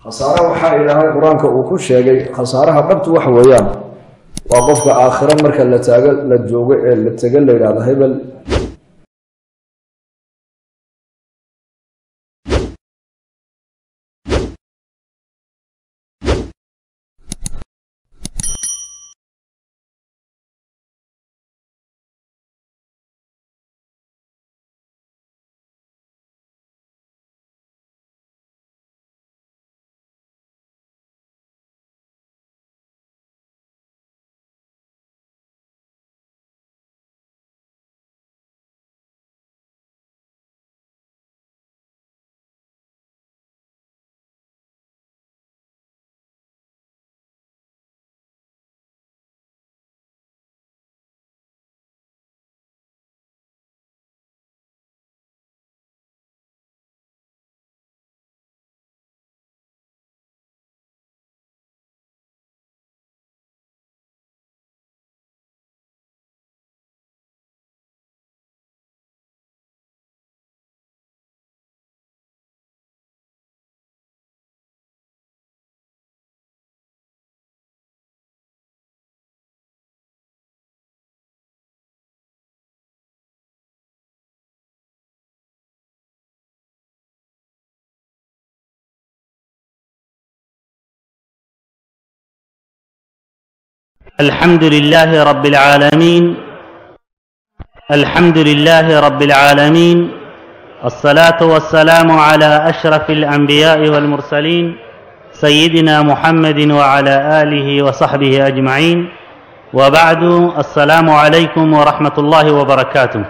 khasaare waxaa ilaahay qur-aanka uu ku sheegay khasaaraha dhabtu waxa weeyaan waa qofka aakhiro marka la taago la joogo ee la tego la yidhahdo hebel الحمد لله رب العالمين الحمد لله رب العالمين الصلاة والسلام على أشرف الأنبياء والمرسلين سيدنا محمد وعلى آله وصحبه أجمعين وبعد السلام عليكم ورحمة الله وبركاته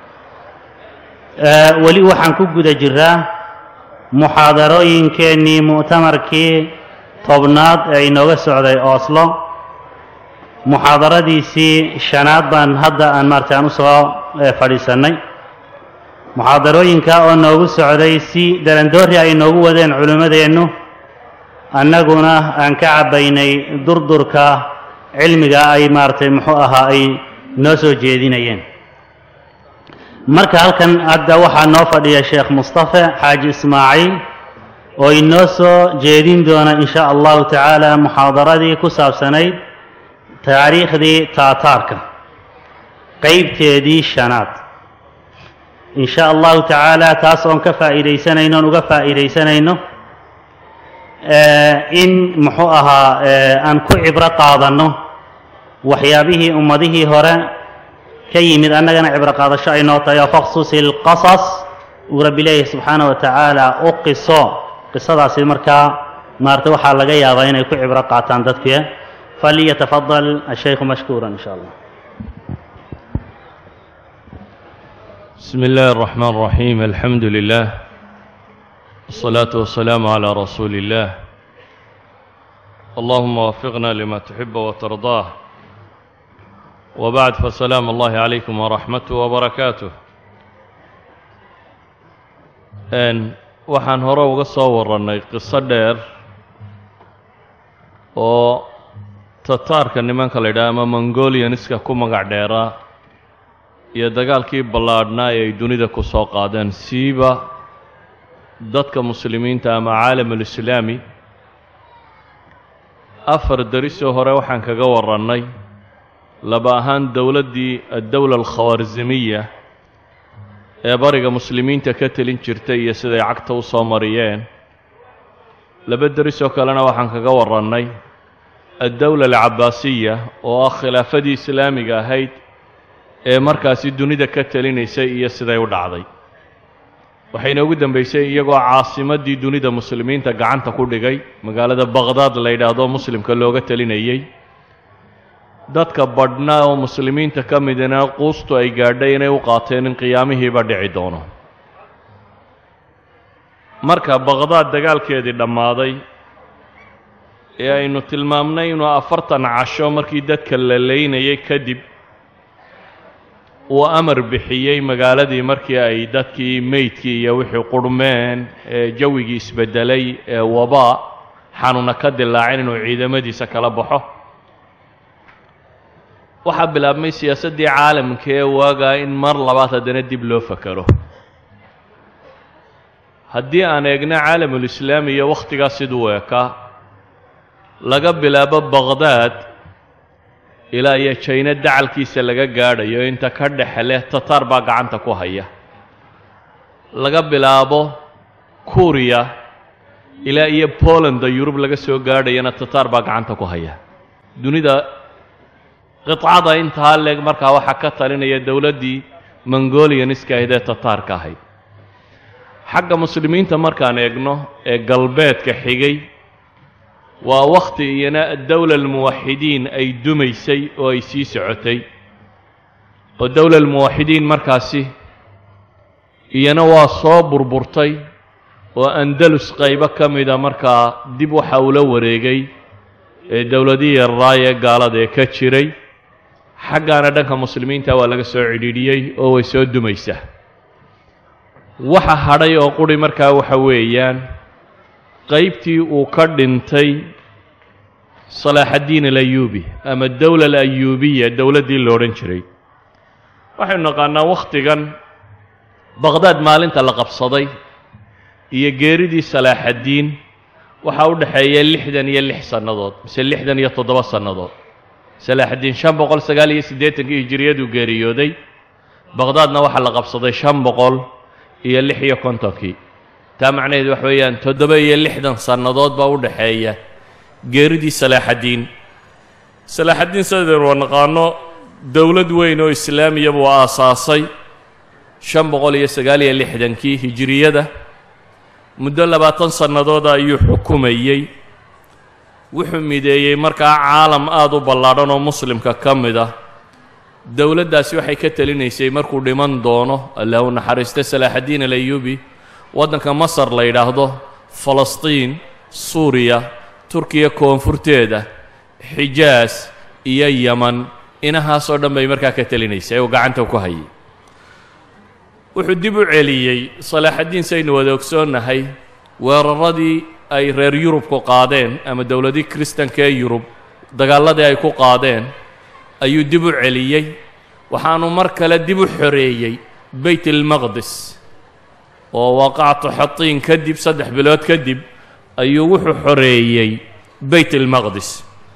آه ولي وحن كجد جرا محاضرين كني مؤتمركي طبنات أي نوغا سعودي أوسلو muxaadaradiisii shanaad baan hadda aan maartay aan usoo fadhiisannay muxaadarooyinka oo noogu socday si darandoori ay noogu wadeen culimmadeennu annaguna aan ka cabbaynay durdurka cilmiga ay maaragtay muxuu ahaa ay noo soo jeedinayeen marka halkan hadda waxaa noo fadhiya sheekh mustafe xaaji ismaaciil oo inoo soo jeedin doona in sha allahu tacaala muxaadaradii ku saabsanayd taariikhdii taataarka qeybteedii shanaad in sha allahu tacaala taas oon ka faa'iidaysanayno oon uga faa'iidaysanayno in muxuu ahaa aan ku cibro qaadanno waxyaabihii ummadihii hore ka yimid annagana cibro qaadasho ay noo tahay oo faqsusi lqasas uu rabbi leeyahay subxaana wa tacaala u qiso qisadaasi markaa maarata waxaa laga yaabaa inay ku cibro qaataan dadkii فليتفضل الشيخ مشكورا إن شاء الله بسم الله الرحمن الرحيم الحمد لله والصلاة والسلام على رسول الله اللهم وفقنا لما تحب وترضاه وبعد فسلام الله عليكم ورحمته وبركاته أن waxaan hore uga soo warannay qiso dheer oo tataarka nimanka la yidhaha ama mongolianiska ku magac dheeraa iyo dagaalkii ballaadhnaa ee ay dunida ku soo qaadeen siiba dadka muslimiinta ama caalamulislaami afar derisoo hore waxaan kaga warannay laba ahaan dowladdii addowla alkhawarzimiya ee bariga muslimiinta ka telin jirtay iyo siday cagta u soo mariyeen laba derisoo kalena waxaan kaga warannay addowla alcabaasiya oo ah khilaafadii islaamiga ahayd ee markaasi dunida ka telinaysay iyo siday u dhacday waxayna ugu dambaysay iyagoo caasimaddii dunida muslimiinta gacanta ku dhigay magaalada baqhdaad la yidhaahdo muslimka looga telinayey dadka badhna oo muslimiinta ka midina quustu ay gaadhay inay u qaateen in qiyaamihiiba dhici doono marka baqhdaad dagaalkeedii dhammaaday ee aynu tilmaamnay inuu afartan casho markii dadka la leynayay kadib uu amar bixiyey magaaladii markii ay dadkii meydkii iyo wixii qurhmeen ee jawigii isbeddelay ee wabaa xanuuna ka dilaacin inuu ciidamadiisa kala baxo waxaa bilaabmay siyaasaddii caalamka ee waagaa in mar labaad haddana dib loo fakero haddii aan eegno caalamulislaami iyo wakhtigaas siduu ekaa laga bilaabo baqhdaad ilaa iyo jayno dacalkiisa laga gaadhayo inta ka dhexe leh tataar baa gacanta ku haya laga bilaabo kuriya ilaa iyo bolanda yurub laga soo gaadhayana tataar baa gacanta ku haya dunida qidcada intaa leeg markaa waxaa ka talinaya dowladdii mongolianiska ahayd ee tataarka ahayd xagga muslimiinta markaan eegno ee galbeedka xigay waa wakhti iyana dowla almuwaxidiin ay dumaysay oo ay sii socotay oo dowla almuwaxidiin markaasi iyana waa soo burburtay oo andalus qaybo ka mida markaa dib waxa ula wareegay ee dowladihii yarraay ee gaalada ee ka jiray xaggaana dhanka muslimiinta waa laga soo cidhiidhiyey oo way soo dumaysaa waxa hadhay oo quri markaa waxa weeyaan qaybtii uu ka dhintay salaaxaddiin alayuubi ama dowla alayuubiya dowladdii lo odhan jiray waxaynu naqaanaa wakhtigan baqhdaad maalinta la qabsaday iyo geeridii salaaxaddiin waxaa u dhexeeya lixdan iyo lix sannadood mise lixdan iyo toddoba sannadood salaaxaddiin shan boqol sagaal iyo siddeetankii hijiriyaduu geeriyooday baqhdaadna waxaa la qabsaday shan boqol iyo lix iyo kontonkii taa macnaheed wax weeyaan toddoba iyo lixdan sannadood baa u dhexeeya geeridii salaaxaddiin salaaxaddiin sidaynu waa naqaano dowlad weyn oo islaamiya buu aasaasay shan boqol iyo sagaal iyo lixdankii hijiriyada muddo labaatan sannadooda ayuu xukumayey wuxuu mideeyey markaa caalam aada u ballaadhan oo muslimka ka mid ah dowladdaasi waxay ka telinaysay markuu dhiman doono allah u naxariista salaaxaddiin alayuubi waddanka masar la yidhaahdo falastiin suuriya turkiya koonfurteeda xijaas iyo yeman inahaasoo dhan bay markaa ka telinaysay oo gacanta ku hayay wuxuu dib u celiyey salaaxaddiin saynu wada ogsoonnahay weeraradii ay reer yurubku qaadeen ama dowladii kristanka ee yurub dagaalladii ay ku qaadeen ayuu dib u celiyey waxaanu mar kale dib u xoreeyey beyt almaqdis oo waaqacatu xatiin kadib saddex bilood kadib ayuu wuxuu xoreeyey beyt almaqdis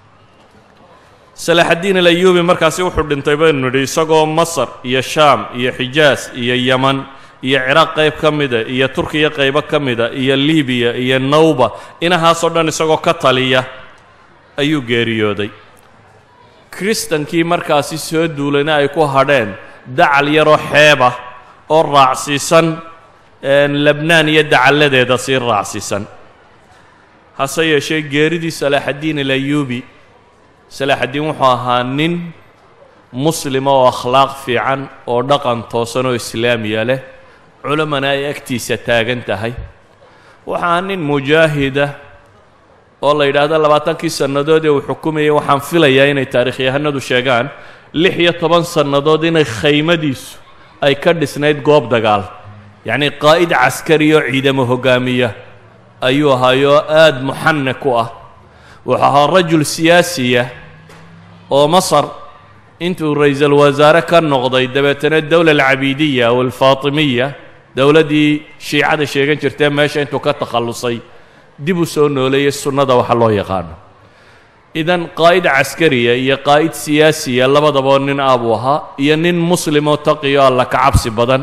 salaaxaddiin alayuubi markaasi wuxuu dhintay baynu nidhi isagoo masar iyo shaam iyo xijaas iyo yeman iyo ciraaq qayb ka mida iyo turkiya qaybo ka mida iyo libiya iyo nawba inahaasoo dhan isagoo ka taliya ayuu geeriyooday kristankii markaasi soo duulayna ay ku hadheen dacal yaroo xeebah oo raacsiisan lebnaan iyo dacalladeeda sii raacsiisan hase yeeshee geeridii salaaxaddiin alayuubi salaaxaddiin wuxuu ahaa nin muslima oo akhlaaq fiican oo dhaqan toosan oo islaamiya leh culamana ay agtiisa taagan tahay waxaa nin mujaahida oo la yidhaahdo labaatankii sannadood ee uu xukumayay waxaan filayaa inay taarikhyahanadu sheegaan lix iyo toban sannadood inay khaymadiisu ay ka dhisnayd goob dagaal yacnii qaa'id caskari oo ciidamo hogaamiya ayuu ahaayoo aada muxanak u ah wuxuu ahaa rajul siyaasiya oo masar intuu ra-iisul wasaare ka noqday dabeetana dowla alcabiidiya aw alfaatimiya dowladdii shiicada sheegan jirtee meesha intuu ka takhallusay dib u soo nooleeyey sunnada waxa loo yaqaano idan qaa'id caskariya iyo qaa'id siyaasiya labadaboo nin ah buu ahaa iyo nin muslimoo taqiyo alla ka cabsi badan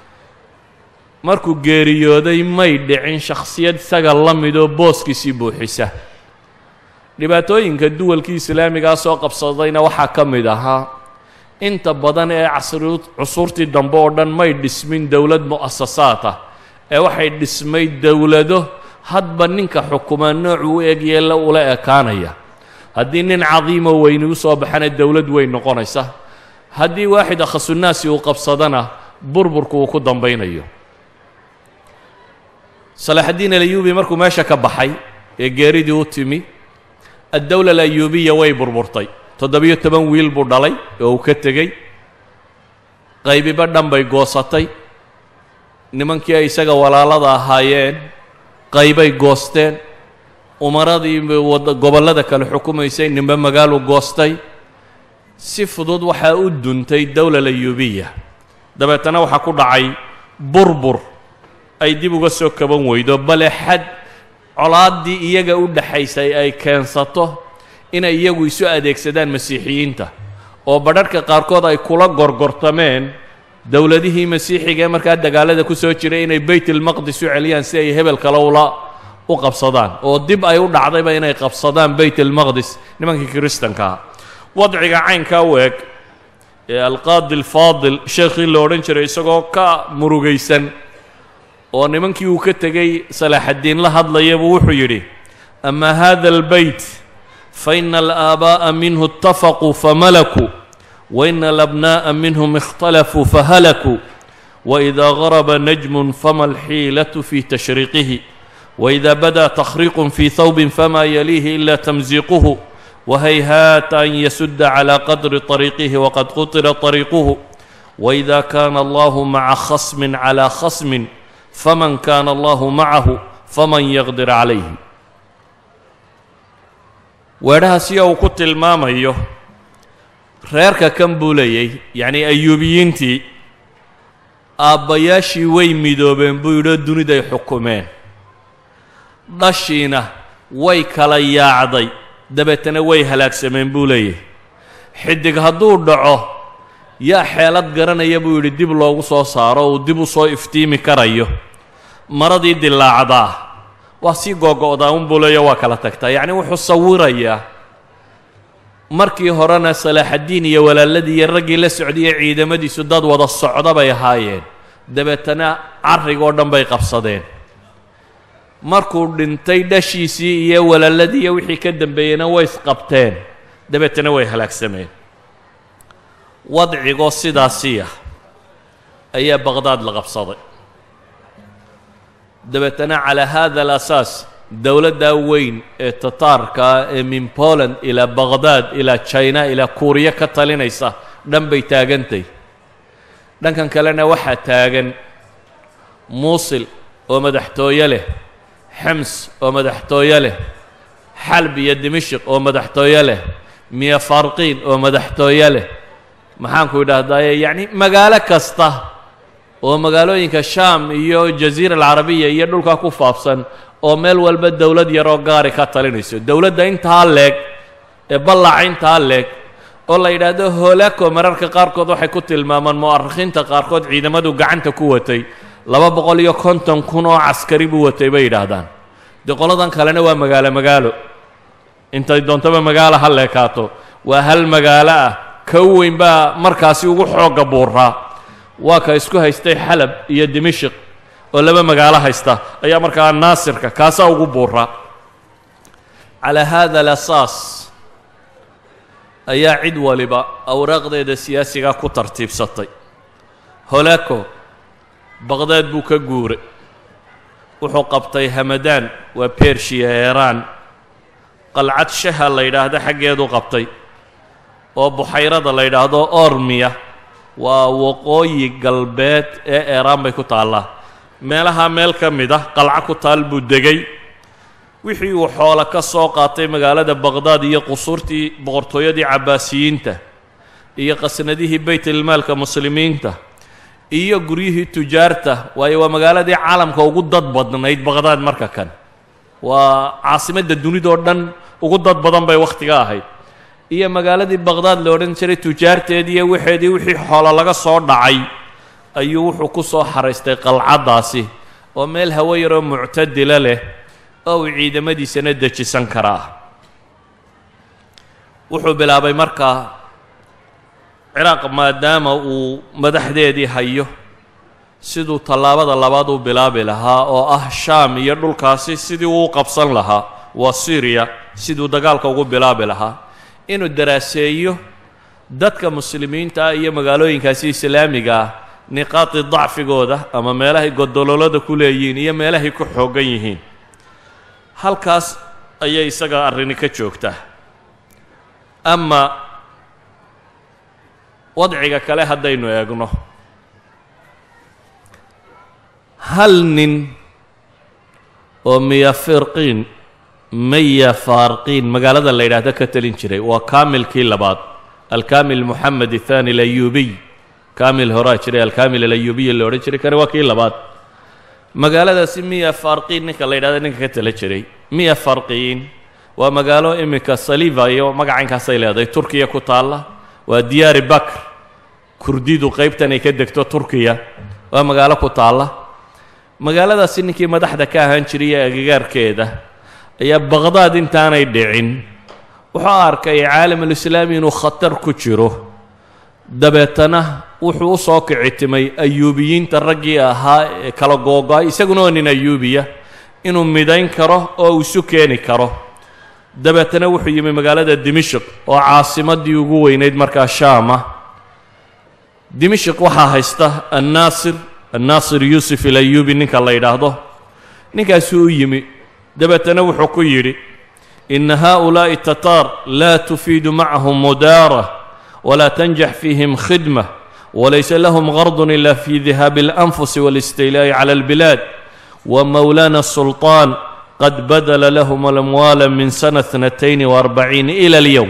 markuu geeriyooday may dhicin shakhsiyad isaga la midoo booskiisii buuxisa dhibaatooyinka duwalkii islaamigaa soo qabsadayna waxaa ka mid ahaa inta badan ee casri cusuurtii dambe oo dhan may dhismin dowlad mu'asasaad ah ee waxay dhismay dowlado hadba ninka xukuma noocuu u eg yeella ula ekaanaya haddii nin cadiimoo weyni u soo baxana dowlad weyn noqonaysa haddii waaxid akhasunaasi uu qabsadana burburku uu ku dambaynayo salaaxaddiin alayuubi markuu meesha ka baxay ee geeridii u timi addowla alayuubiya way burburtay toddobiyo toban wiil buu dhalay oo uu ka tegey qaybiba dhan bay goosatay nimankii ay isaga walaalada ahaayeen qaybay goosteen umaradii gobollada kale xukumaysay ninba magaalu goostay si fudud waxaa u duntay dowla alayuubiya dabeetana waxaa ku dhacay burbur ay dib uga soo kaban weydo bale xad colaaddii iyaga u dhaxaysay ay keensato inay iyagu isu adeegsadaan masiixiyiinta oo badharhka qaarkood ay kula gorgortameen dowladihii masiixiga ee markaa dagaalada ku soo jiray inay baytulmaqdis u celiyaan si ay hebel kale ula u qabsadaan oo dib ay u dhacdayba inay qabsadaan baytulmaqdis nimankii kiristankaa wadciga caynkaa u eg ee alqaadi alfaadil sheekhii la odhan jiray isagoo ka murugaysan oo nimankii uu ka tegey salaaxaddiin la hadlayabuu wuxuu yidhi ama hada albeyt faina alaabaa'a minhu itafaquu famalakuu waina alabnaa'a minhum ikhtalafuu fahalakuu waإida garaba najmun fama alxiilatu fi tashriiqihi waإida bada takhriiqun fi hawbin fama yaliihi ila tamsiiquhu wahayhaata an yasuda calى qadri طariiqihi waqad qutira طariiquhu waإida kana allahu maca khasmin calى khasmin faman kana allahu macahu faman yaqdir calayhi weedhaha siya uu ku tilmaamayo reerka kan buu leeyay yacnii ayuubiyiintii aabbayaashii way midoobeen buu yidhoo duniday xukumeen dhashiina way kala yaacday dabeetana way halaagsameen buu leeyahy xidig hadduu dhaco yaa xeelad garanaya buu yidhi dib loogu soo saaro uu dib u soo iftiimi karayo maradii dilaacdaa waa sii googo'daa unbuu leeya waa kala tagtaa yacni wuxuu sawirayaa markii horena salaaxaddiin iyo walaaladii iyo raggii la socdaiyo ciidamadiisu dad wada socda bay ahaayeen dabeetana carrigoo dhan bay qabsadeen markuu dhintay dhashiisii iyo walaaladii iyo wixii ka dambeeyeyna way isqabteen dabeetana way halaagsameen wadcigoo sidaasiya ayaa baqhdaad la qabsaday dabeetana calaa hada alasaas dowladdaa weyn ee tataarkaa ee min poland ilaa baqhdaad ilaa china ilaa kuuriya ka talinaysa dhan bay taagantay dhankan kalena waxaa taagan muusil oo madaxtooye leh xems oo madaxtooye leh xalb iyo dimashik oo madaxtooye leh miya farqiin oo madaxtooye leh maxaanku idhaahdaaye yacni magaalo kasta oo magaalooyinka shaam iyo jaziira alcarabiya iyo dhulkaa ku faafsan oo meel walba dowlad yaroo gaari ka talinayso dowladda intaa leeg ee ballaca intaa leeg oo la yidhaahdo hoolako mararka qaarkood waxay ku tilmaamaan mu'arikhiinta qaarkood ciidamadu gacanta ku watay laba boqol iyo konton kun oo caskari buu watay bay yidhaahdaan dee qoladan kalena waa magaalo magaalo intay doontaba magaalo ha leekaato waa hal magaalo ah ka weyn baa markaasi ugu xoogga buuraa waa ka isku haystay xalab iyo dimashik oo laba magaalo haysta ayaa markaa naasirka kaasaa ugu buuraa calaa hada alasaas ayaa cid waliba awraaqdeeda siyaasigaa ku tartiibsatay holako baqhdaad buu ka guuray wuxuu qabtay hamadaan waa bershiya eeraan qalcad shaha la yidhaahdo xaggeedu qabtay oo buxayrada la yidhaahdo ormiya waa waqooyi galbeed ee eeraan bay ku taallaa meelaha meel ka mid ah qalco ku taal buu degay wixii uu xoolo ka soo qaatay magaalada baqhdaad iyo qusuurtii boqortooyadii cabbaasiyiinta iyo qasnadihii baytilmaalka muslimiinta iyo guryihii tujaarta waayo waa magaaladii caalamka ugu dad badnayd baqhdaad marka kan waa caasimadda dunidoo dhan ugu dad badan bay wakhtiga ahayd iyo magaaladii baqhdaad la odhan jiray tujaarteedii iyo waxeedii wixii xoolo laga soo dhacay ayuu wuxuu ku soo xaraystay qalcaddaasi oo meel hawo yaroo muctadila leh oo uu ciidamadiisana dejisan karaa wuxuu bilaabay markaa ciraaq maadaama uu madaxdeedii hayo siduu tallaabada labaad u bilaabi lahaa oo ah shaam iyo dhulkaasi sidii uu qabsan lahaa waa syriya siduu dagaalka ugu bilaabi lahaa inuu daraaseeyo dadka muslimiinta ah iyo magaalooyinkaasi islaamiga ah niqaadi dacfigooda ama meelahay godololada ku leeyihiin iyo meelahay ku xooggan yihiin halkaas ayay isaga arrini ka joogtaa ama wadciga kale haddaynu eegno hal nin oo miya firqiin maya faarqiin magaalada la yidhaahdo ka telin jiray waa kaamilkii labaad alkaamil moxamed athani alayubiy kaamil horaa jiray alkaamil alayubiy la odhan jiray kani waa kii labaad magaaladaasi miya farqiin ninka la yidhahda ninka ka tala jiray miya farqiin waa magaalo iminka saliva iyo magacaynkaasay leedahay turkiya ku taalla waa diyaari bakr kurdidu qaybtan ay ka degto turkiya waa magaalo ku taalla magaaladaasi ninkii madaxda ka ahaan jiray ee agagaarkeeda ayaa baqhdaad intaanay dhicin wuxuu arkay caalamulislaami inuu khatar ku jiro dabeetana wuxuu u soo kicitimay ayuubiyiinta raggii ahaa ee kala googo-ay isaguna waa nin ayuubiya inuu midayn karo oo uu isu keeni karo dabeetana wuxuu yimi magaalada dimishq oo caasimadii ugu weynayd markaa shaama dimishq waxaa haysta annaasir annaasir yuusuf ilayuubi ninka la yidhaahdo ninkaasuu u yimi dabeetana wuxuu ku yidhi ina haؤulaaءi tataar laa tufiidu macahum mudaara walaa tanjax fiihim khidma walaysa lahum gardun ila fi dihaabi اlanfusi wاlistiilaa'i clى اlbilaad wmowlaana الsulطaan qad badla lahm alamwaala min sana اtnatayn وarbaciin ilى اlyowm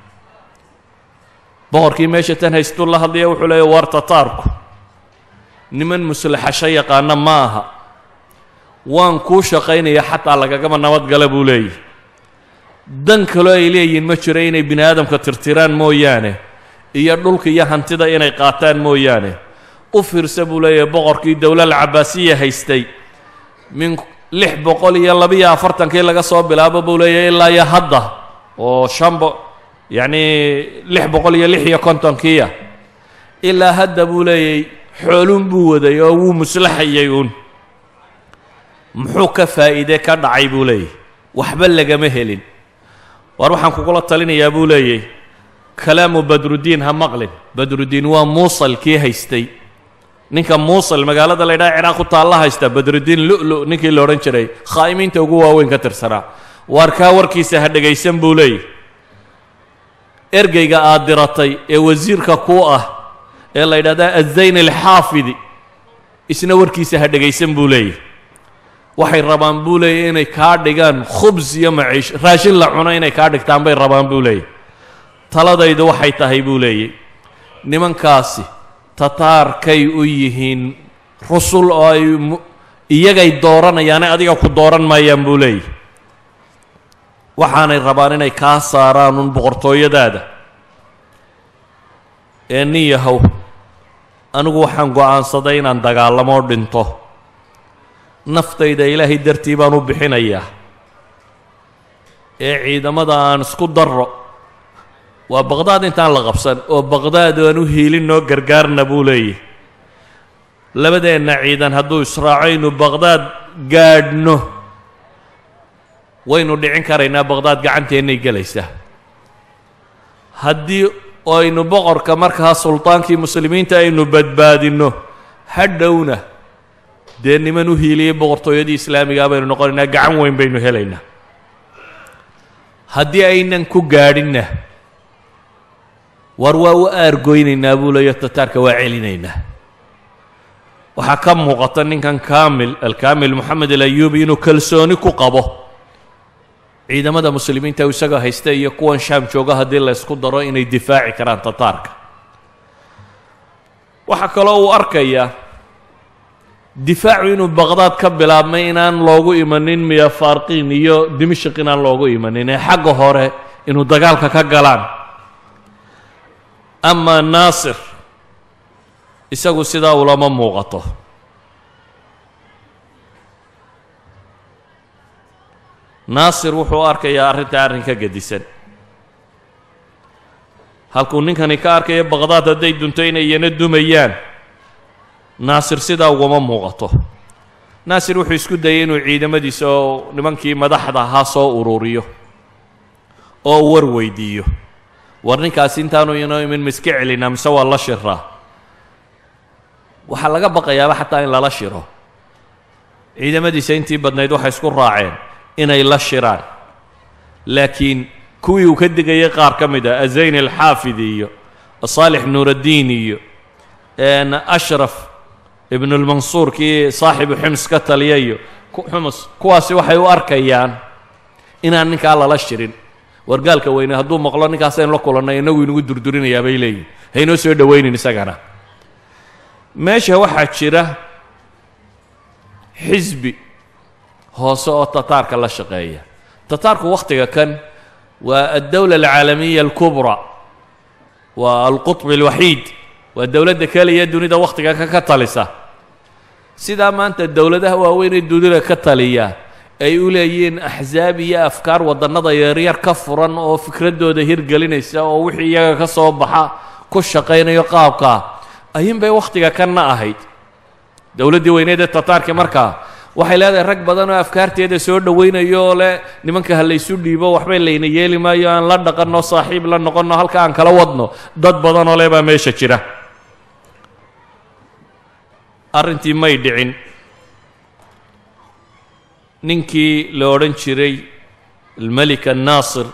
boqorkii meesha tan haystuu la hadlaya wuxuu leeya war tataarku niman muslaxasho yaqaana ma aha waan kuu shaqaynaya xataa lagagama nabadgala buu leeyahy dan kaloo ay leeyihiin ma jiro inay bini aadamka tirtiraan mooyaane iyo dhulka iyo hantida inay qaataan mooyaane u fiirsa buu leeyahay boqorkii dowlal cabaasiya haystay min lix boqol iyo labiyo afartankii laga soo bilaabo buu leeyahay ilaa iyo hadda oo shanbo yacnii lix boqol iyo lix iyo kontonkiiya ilaa hadda buu leeyahy xoolun buu waday oo wuu muslaxayay uun muxuu ka faa'iide ka dhacay buu leeyahy waxba lagama helin waar waxaan kugula talinayaa buu leeyahy kalaamu badruddiin ha maqlin badruddiin waa muusal kii haystay ninka muusal magaalada la ydhaha ciraaq ku taalla haysta badruddiin lu'lu ninkii la odhan jiray khaa'imiinta ugu waaweyn ka tirsanaa waar kaa warkiisa ha dhegaysan buu leeyahy ergeyga aad diratay ee wasiirka kuu ah ee la yidhahda azayn alxaafidi isna warkiisa ha dhegaysan buu leeyahy waxay rabaan buu leeyahy inay kaa dhigaan khubs iyo maciish raashin la cuno inay kaa dhigtaan bay rabaan buu leeyahy taladaydu waxay tahay buu leeyay nimankaasi tataarkay u yihiin rusul oo ay iyagay dooranayaane adiga ku dooran maayaan buu leeyahy waxaanay rabaan inay kaa saaraan un boqortooyadaada ee nin yahow anigu waxaan go'aansaday inaan dagaalamoo dhinto naftayda ilaahay dartii baan u bixinayaa ee ciidamada aan isku darro waa baqdaad intaan la qabsan oo baqdaad aan u hiilin noo gargaarna buu leeyahy labadeenna ciidan hadduu israaco inu baqdaad gaadhno waynu dhicin karaynaa baqdaad gacanteennay gelaysaa haddii aynu boqorka markaa sultaankii muslimiinta aynu badbaadinno hadhowna dee niman u hiiliyey boqortooyadii islaamigaa baynu noqonaynaa gacan weyn baynu helaynaa haddii aynan ku gaadhinna war waa u aargoynaynaa buu leeyo tataarka waa celinaynaa waxaa ka muuqata ninkan kaamil alkaamil moxamed alayuubi inuu kalsooni ku qabo ciidamada muslimiinta isagoo haysta iyo kuwan shaam jooga haddii la ysku daro inay difaaci karaan tataarka waxaa kaloo uu arkayaa difaacu inuu baqdaad ka bilaabmay inaan loogu imanin miya faarqiin iyo dimashik inaan loogu imanin ee xagga hore inuu dagaalka ka galaan ama naasir isagu sidaa ulama muuqato naasir wuxuu arkayaa arrinta arrin ka gedisan halkuu ninkani ka arkayo baqdaad hadday dunto inay iyana dumayaan naasir sidaa ugama muuqato naasir wuxuu isku dayay inuu ciidamadiisa oo nimankii madaxda ahaa soo ururiyo oo war weydiiyo war ninkaasi intaanu inoo imin ma iska celinaa mise waa la shiraa waxaa laga baqayaaba xataa in lala shiro ciidamadiisa intii badnayd waxay isku raaceen inay la shiraan laakiin kuwii uu ka digayay qaar ka mid ah azayn alxaafidi iyo saalix nuuraddiin iyo ashraf ibnulmansuur kii saaxibu xims ka taliya iyo xumus kuwaasi waxay u arkayaan inaan ninkaa lala shirin wargaalka weyne hadduu maqlo ninkaasaynu la kulannay inagu inagu durdurinayaa bay leeyihin haynoo soo dhowaynin isagana meesha waxaa jira xisbi hoose oo tataarka la shaqeeya tataarku wakhtiga kan waa addowla alcaalamiya alkubraa waa alqutb alwaxiid waa dowladda keliya dunida wakhtiga ka ka talisa sidaa maanta dowladaha waaweyn ee dunida ka taliya ay u leeyihiin axsaab iyo afkaar waddannada yaryar ka furan oo fikraddooda hirgelinaysa oo wixii iyaga ka soo baxa ku shaqaynayo qaabkaa ayuun bay wakhtiga kanna ahayd dowladdii weyneed ee tataarki markaa waxay leedahay rag badan oo afkaarteeda soo dhowaynayo oo leh nimanka ha laysu dhiibo waxbay layna yeeli maayo aan la dhaqanno saaxiib la noqonno halka aan kala wadno dad badan oo leh baa meesha jira arrintii may dhicin ninkii la odhan jiray almelik annaasir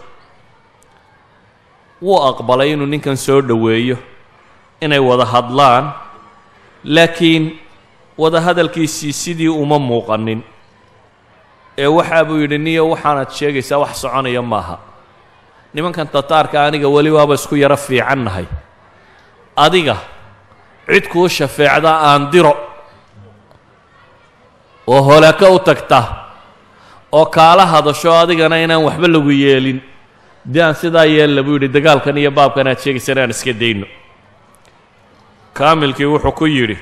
wuu aqbalay inuu ninkan soo dhoweeyo inay wada hadlaan laakiin wada hadalkiisii sidii uma muuqanin ee waxaa buu yidhi niyo waxaanad sheegaysaa wax soconaya maaha nimankan tataarka aniga weli waaba isku yaro fiican nahay adiga cid kuu shafeecda aan diro oo holaako u tagta oo kaala hadasho adigana inaan waxba lagu yeelin dee aan sidaa yeella buu yidhi dagaalkan iyo baabkan aad sheegaysan aan iska dayno kaamilkii wuxuu ku yidhi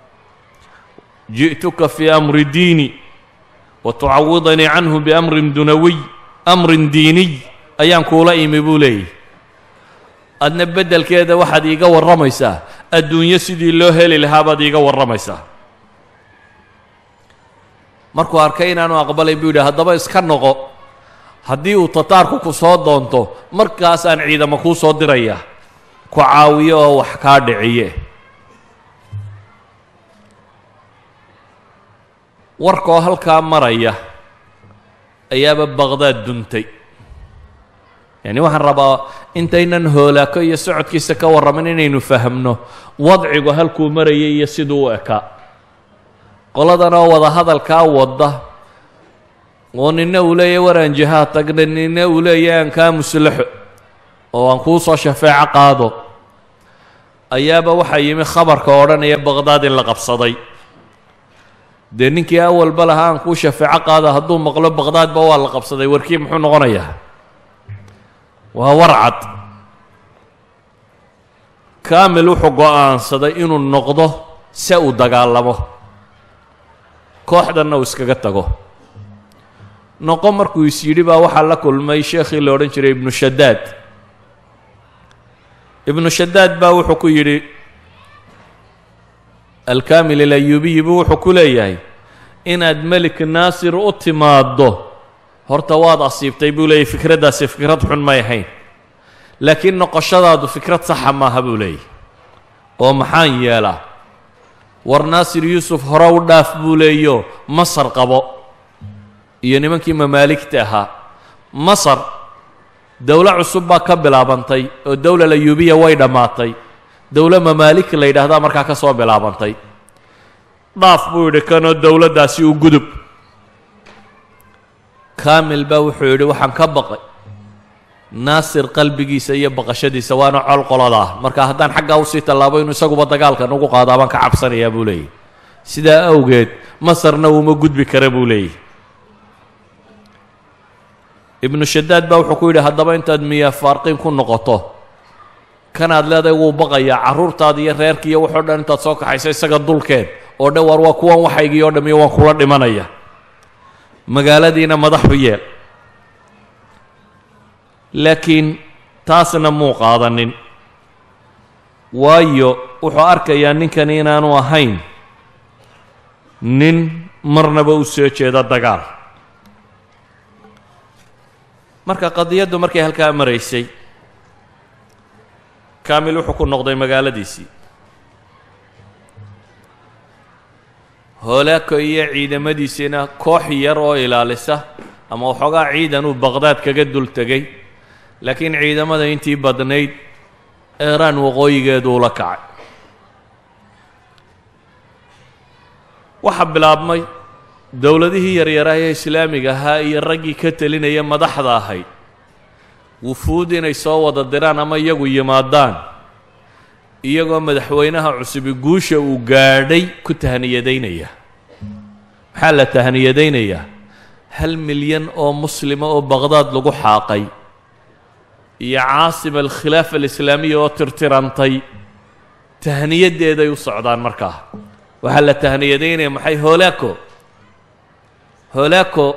ji'tuka fii amri diini wa tucawidanii canhu biamrin dunawiy amrin diiniy ayaan kuula imi buu leeyahy adna beddelkeeda waxaad iiga warramaysaa adduunyo sidii loo heli lahaa baad iiga warramaysaa markuu arkay inaanu aqbalay buu yidhi haddaba iska noqo haddii uu tataarku ku soo doonto markaasaan ciidamo kuu soo diraya ku caawiyo oo wax kaa dhiciye warkoo halkaa maraya ayaaba baqhdaad duntay yacni waxaan rabaa intaynan hoolaako iyo socodkiisa ka warramin inaynu fahamno wadcigu halkuu marayay iyo siduu u ekaa qoladan oo wada hadalkaa wadda oo nina uu leeyahy waraan jihaad tagna nina uu leeyahy aan kaa muslaxo oo aan kuu soo shafeeco qaado ayaaba waxaa yimi khabarka odhanaya baqhdaad in la qabsaday dee ninkii awalba lahaa aan kuu shafeeco qaado hadduu maqlo baqhdaadba waa la qabsaday warkii muxuu noqonayaa waa warcad kaamil wuxuu go-aansaday inuu noqdo se uu dagaalamo kooxdanna uu iskaga tago noqo markuu is yidhi baa waxaa la kulmay sheekhii la odhan jiray ibnu shadaad ibnu shadaad baa wuxuu ku yidhi alkaamil alayubiyi buu wuxuu ku leeyahay inaad melik naasir u timaaddo horta waad asiibtay buu leeyahy fikraddaasi fikrad xun may ahayn laakiin noqoshadaadu fikrad saxa maaha buu leeyahy oo maxaan yeelaa war naasir yuusuf hore u dhaaf buu leeyo masar qabo iyo nimankii mamaaligta ahaa masar dowlo cusub baa ka bilaabantay oo dowla layuubiya way dhammaatay dowlo mamaalik la yidhaahdaa markaa ka soo bilaabantay dhaaf buu yidhi kanoo dowladdaasi u gudub kaamil baa wuxuu yidhi waxaan ka baqay naasir qalbigiisa iyo baqashadiisa waana col qolada ah marka haddaan xaggaa usii tallaabo inuu isaguba dagaalkan ugu qaado abaan ka cabsanayaa buu leeyahy sidaa awgeed masarna uuma gudbi kara buu leeyahy ibnu shadaad baa wuxuu ku yidhi haddaba intaad miyaa faarqiin ku noqoto kanaad leedahay wuu baqayaa carruurtaada iyo reerka iyo waxoo dhan intaad soo kaxayso isaga dulkeed oo dhan war waa kuwan waxaygii oo dham iyo waan kula dhimanaya magaaladiina madaxu yeel laakiin taasna muu qaadanin waayo wuxuu arkayaa ninkani inaanu ahayn nin marnaba u soo jeeda dagaal marka qadiyaddu markay halkaa maraysay kaamil wuxuu ku noqday magaaladiisii hoolaako iyo ciidamadiisiina koox yar oo ilaalisa ama waxoogaa ciidan uu baqhdaad kaga dul tegay laakiin ciidamada intii badnayd eeraan waqooyigeedu ula kacay waxaa bilaabmay dowladihii yaryaraha ee islaamiga ahaa iyo raggii ka telinaya madaxda ahayd wufuud inay soo wada diraan ama iyagu yimaadaan iyagoo madaxweynaha cusubi guusha uu gaadhay ku tahniyadaynaya maxaa la tahniyadaynayaa hal milyan oo muslima oo baqhdaad lagu xaaqay iyo caasima alkhilaafa alislaamiya oo tirtirantay tahniyaddeeday u socdaan markaa waxaa la tahniyadaynaya maxay hoolaako hoolaako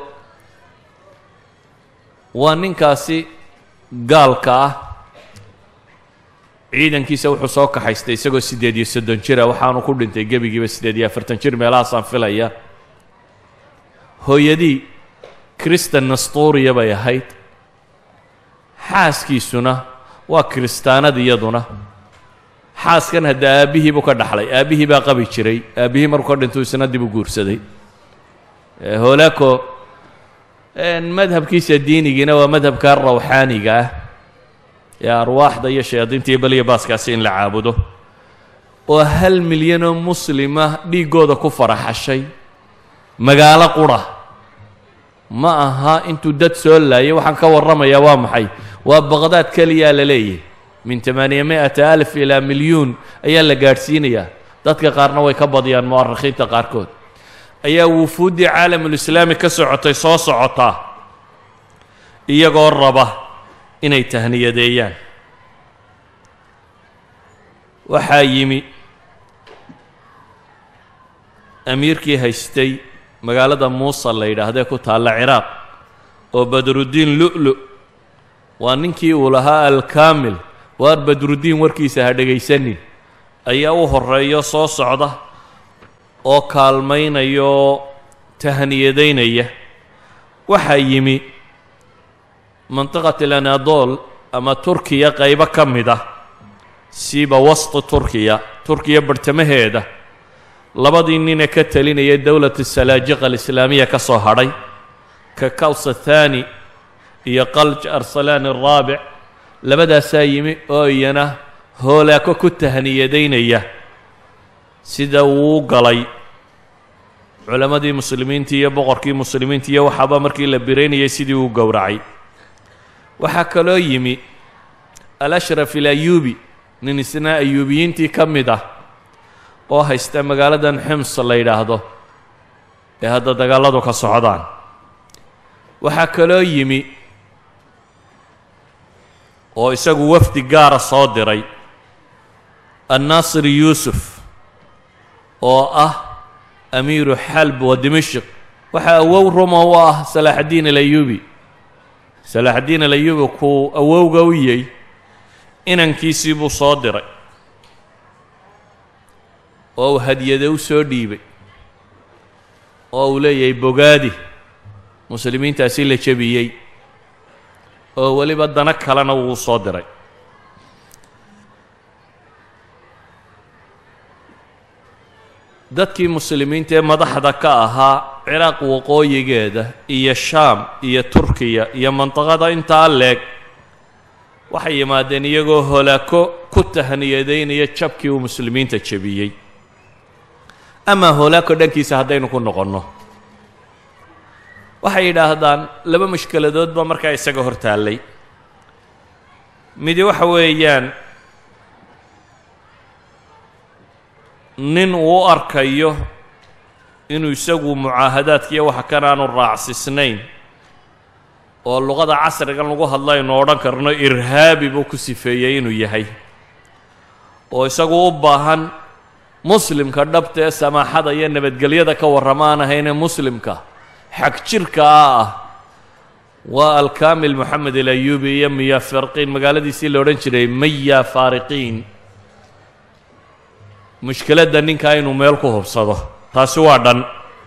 waa ninkaasi gaalka ah ciidankiisa wuxuu soo kaxaystay isagoo siddeed iyo soddon jira waxaanu ku dhintay gebigiiba siddeed iyo afartan jir meelahaasaan filaya hooyadii kristan nastuuriya bay ahayd xaaskiisuna waa kiristaanad iyaduna xaaskan hadda aabbihii buu ka dhaxlay aabbihii baa qabi jiray aabbihii markuu ka dhintuu isna dib u guursaday hoolaako madhabkiisa diinigiina waa madhabka rawxaaniga ah ee arwaaxda iyo shayaadiinta iyo beliya baaskaasi in la caabudo oo hal milyanoo muslima dhiiggooda ku faraxashay magaalo qura ma aha intuu dad soo laayay waxaan ka warramayaa waa maxay waa baqdaad keliyaa la leeyahy min tamaaniya mi'ata alif ilaa milyuun ayaa la gaadhsiinayaa dadka qaarna way ka badiyaan mu'arikhiinta qaarkood ayaa wufuuddii caalamulislaami ka socotay soo socotaa iyagoo raba inay tahniyadeeyaan waxaa yimi amiirkii haystay magaalada muusa la yidhaahdee ku taalla ciraaq oo badruddiin lu'lu waa ninkii uu lahaa alkaamil waar badruddiin warkiisa ha dhegaysanin ayaa u horreeyo soo socda oo kaalmaynaya oo tahniyadaynaya waxaa yimi mantiqat alanadol ama turkiya qaybo ka mid ah siiba wasti turkiya turkiya barhtamaheeda labadii nine ka talinaya dowlat salaajiqa alislaamiya ka soo hadhay ka kawsa thani iyo qalj arsalaan araabic labadaasaa yimi oo iyana hoolaako ku tahniyadaynaya sida uu galay culammadii muslimiinta iyo boqorkii muslimiinta iyo waxaaba markii la biraynayay sidii uu gowracay waxaa kaloo yimi alashraf ilayuubi nin isna ayuubiyiintii ka mid ah oo haysta magaaladan xims la yidhaahdo ee hadda dagaalladu ka socdaan waxaa kaloo yimi oo isagu wafdi gaara soo diray annaasir yuusuf oo ah amiiru xalb wa dimashik waxaa awow roma u ah salaaxaddiin alayuubi salaaxaddiin alayuubi kuu awowga u yey inankiisii buu soo diray oo uu hadiyade u soo dhiibay oo uu leeyahay bogaadi muslimiintaasi la jebiyey oo weliba dano kalena wuu soo diray dadkii muslimiinta ee madaxda ka ahaa ciraaq waqooyigeeda iyo shaam iyo turkiya iyo mandiqada intaa leeg waxay yimaadeen iyagoo holaako ku tahniyadaynaya jabkii uu muslimiinta jebiyey amaa holaako dhankiisa haddaynu ku noqonno waxay yidhaahdaan laba mushkiladood baa markaa isaga hor taallay midi waxa weeyaan nin uu u arkayo inuu isagu mucaahadaadkiiyo waxa kan aanu raacsisnayn oo luqada casrigan lagu hadla aynu odhan karno irhaabi buu ku sifeeyey inuu yahay oo isagu u baahan muslimka dhabta ee samaaxada iyo nabadgelyada ka warrama aan ahaynee muslimka xag jirkaa ah waa alkaamil moxamed alayuubi iyo miya farqiin magaaladiisii la odhan jiray maya faariqiin mushkiladda ninkaa inuu meel ku hubsado taasi waa dhan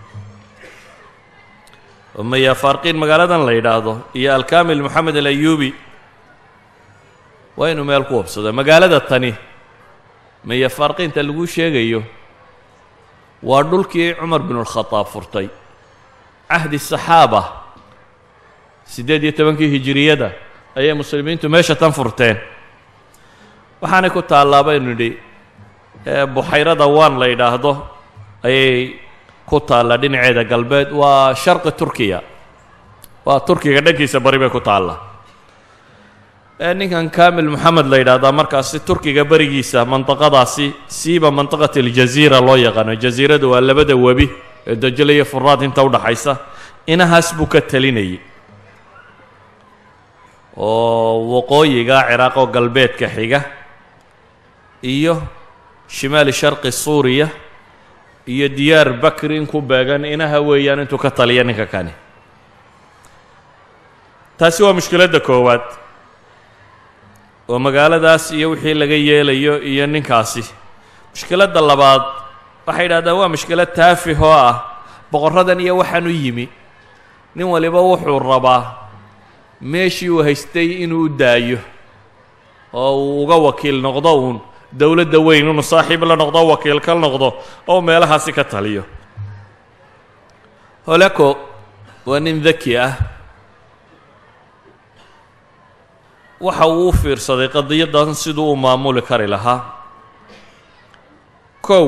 oo maya faariqiin magaaladan la yidhaahdo iyo alkaamil moxamed alayuubi waa inuu meel ku hubsado magaalada tani maya faariqiinta lagu sheegayo waa dhulkii cumar binulkhadaab furtay cahdi saxaaba siddeed iyo tobankii hijiriyada ayay muslimiintu meesha tan furteen waxaanay ku taallaa baynu nidhi buxayrada waan la yidhaahdo ayay ku taallaa dhinaceeda galbeed waa sharqi turkiya waa turkiga dhankiisa bari bay ku taallaa ninkan kamil moxamed la yidhaahdaa markaasi turkiga berigiisa mandiqadaasi siiba mandiqat aljaziira loo yaqaano jaziiradu waa labada webi ee dajale iyo furaad inta udhaxaysa inahaas buu ka talinayay oo waqooyiga ciraaq oo galbeedka xiga iyo shimaali sharqi suuriya iyo diyaar bakri in ku beegan inaha weeyaan intuu ka taliya ninka kani taasi waa mushkiladda koowaad oo magaaladaas iyo wixii laga yeelayo iyo ninkaasi mushkiladda labaad waxay yidhahdaan waa mushkilad taafih oo ah boqorradan iyo waxaan u yimi nin waliba wuxuu rabaa meeshii uu haystay inuu u daayo oo uu uga wakiil noqdo uun dowladda weyn inuu saaxiib la noqdo wakiil ka noqdo oo meelahaasi ka taliyo holeko waa nin daki ah waxa uu u fiirsaday qadiyaddan siduu u maamuli kari lahaa kow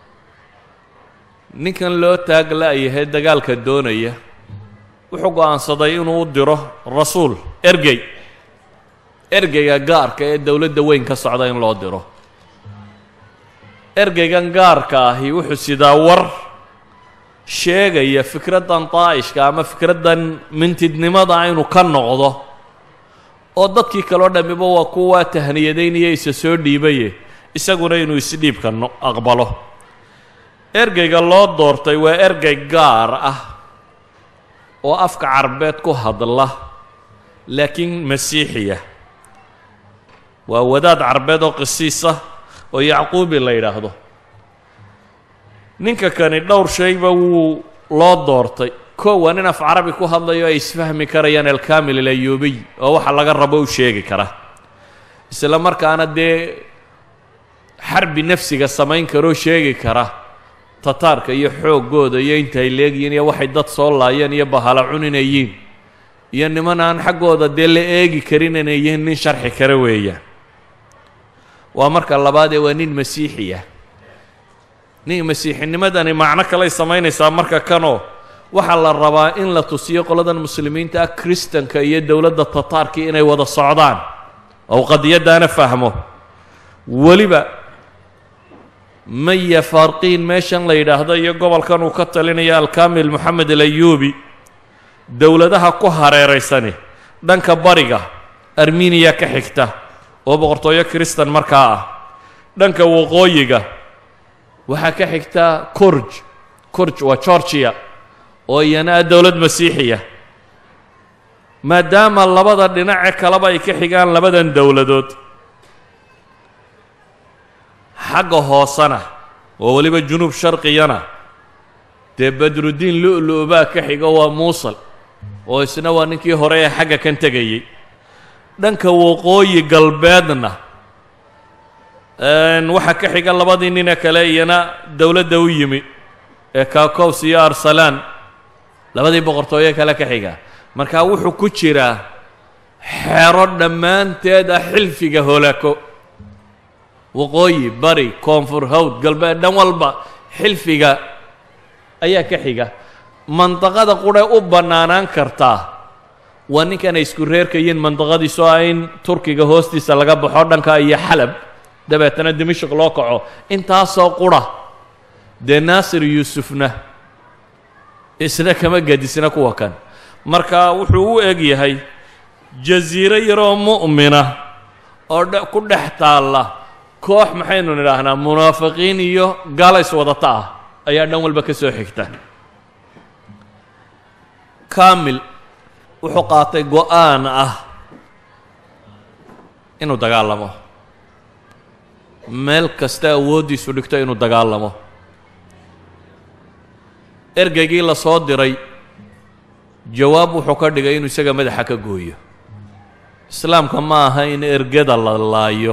ninkan loo taag la-yahay dagaalka doonaya wuxuu go-aansaday inuu u diro rasuul ergey ergeyga gaarka ee dowladda weyn ka socda in loo diro ergeygan gaarka ahi wuxuu sidaa war sheegaya fikraddan daa'ishka ama fikraddan mintidnimada inuu ka noqdo oo dadkii kaloo dhammiba waa kuwaa tahniyadaynaya isa soo dhiibaye isaguna inuu isdhiibka no aqbalo ergeyga loo doortay waa ergey gaar ah oo afka carbeed ku hadla laakiin masiixiya waa wadaad carbeed oo qisiisa oo yacquubi la yidhaahdo ninka kani dhowr shayba wuu loo doortay kow waa nin af carabi ku hadlayo ay isfahmi karayaan alkamil alayuubiy oo waxa laga rabo u sheegi kara isla markaana dee xarbi nafsiga samayn karoo sheegi kara tataarka iyo xooggooda iyo intay leegyihiin iyo waxay dad soo laayeen iyo bahala cuninayiin iyo niman aan xaggooda dee la eegi karin inay yihiin nin sharxi kara weeyaan waa marka labaadee waa nin masiixiya nin masiixinimadani macno kaley samaynaysaa marka kanoo waxaa la rabaa in la tusiyo qoladan muslimiinta ah kristanka iyo dowladda tataarkii inay wada socdaan ou qadiyaddaana fahmo weliba maya farqiin meeshan la yidhaahdo iyo gobolkan uu ka talinaya alkamil moxamed alayuubi dowladaha ku hareeraysani dhanka bariga armeniya ka xigta oo boqortooyo kristan markaa ah dhanka waqooyiga waxaa ka xigta corj corj waa georgiya oo iyana ah dowlad masiixiya maadaama labada dhinace kaleba ay ka xigaan labadan dowladood xagga hoosena oo weliba junuub sharqiyana dee badruddiin lu-lu baa ka xigo waa muusal oo isna waa ninkii hore ee xagga kan tegayey dhanka waqooyi galbeedna waxaa ka xiga labadii nine kale iyana dowladda u yimi ee kakows iyo arsalaan labadii boqortooyo kale ka xiga marka wuxuu ku jiraa xero dhammaanteed ah xilfiga holako waqooyi bari koonfur hawd galbeed dhan walba xilfiga ayaa ka xiga mandaqada qudhe u bannaanaan kartaa waa ninkanay isku reerkayiin mandaqadiisu ah in turkiga hoostiisa laga baxo dhanka iyo xalab dabeetana dimashik loo kaco intaasoo qura dee naasir yuusufna isna kama gedisna kuwa kan marka wuxuu u eg yahay jasiiro yaroo mu'mina oo ku dhex taalla koox maxaynu nidhaahnaa munaafiqiin iyo gaalays wadata ah ayaa dhan walba ka soo xigta kamil wuxuu qaatay go-aan ah inuu dagaalamo meel kasta awooddiisu dhigto inuu dagaalamo ergeygii la soo diray jawaab wuxuu ka dhigay inuu isaga madaxa ka gooyo islaamka ma aha in ergada la laayo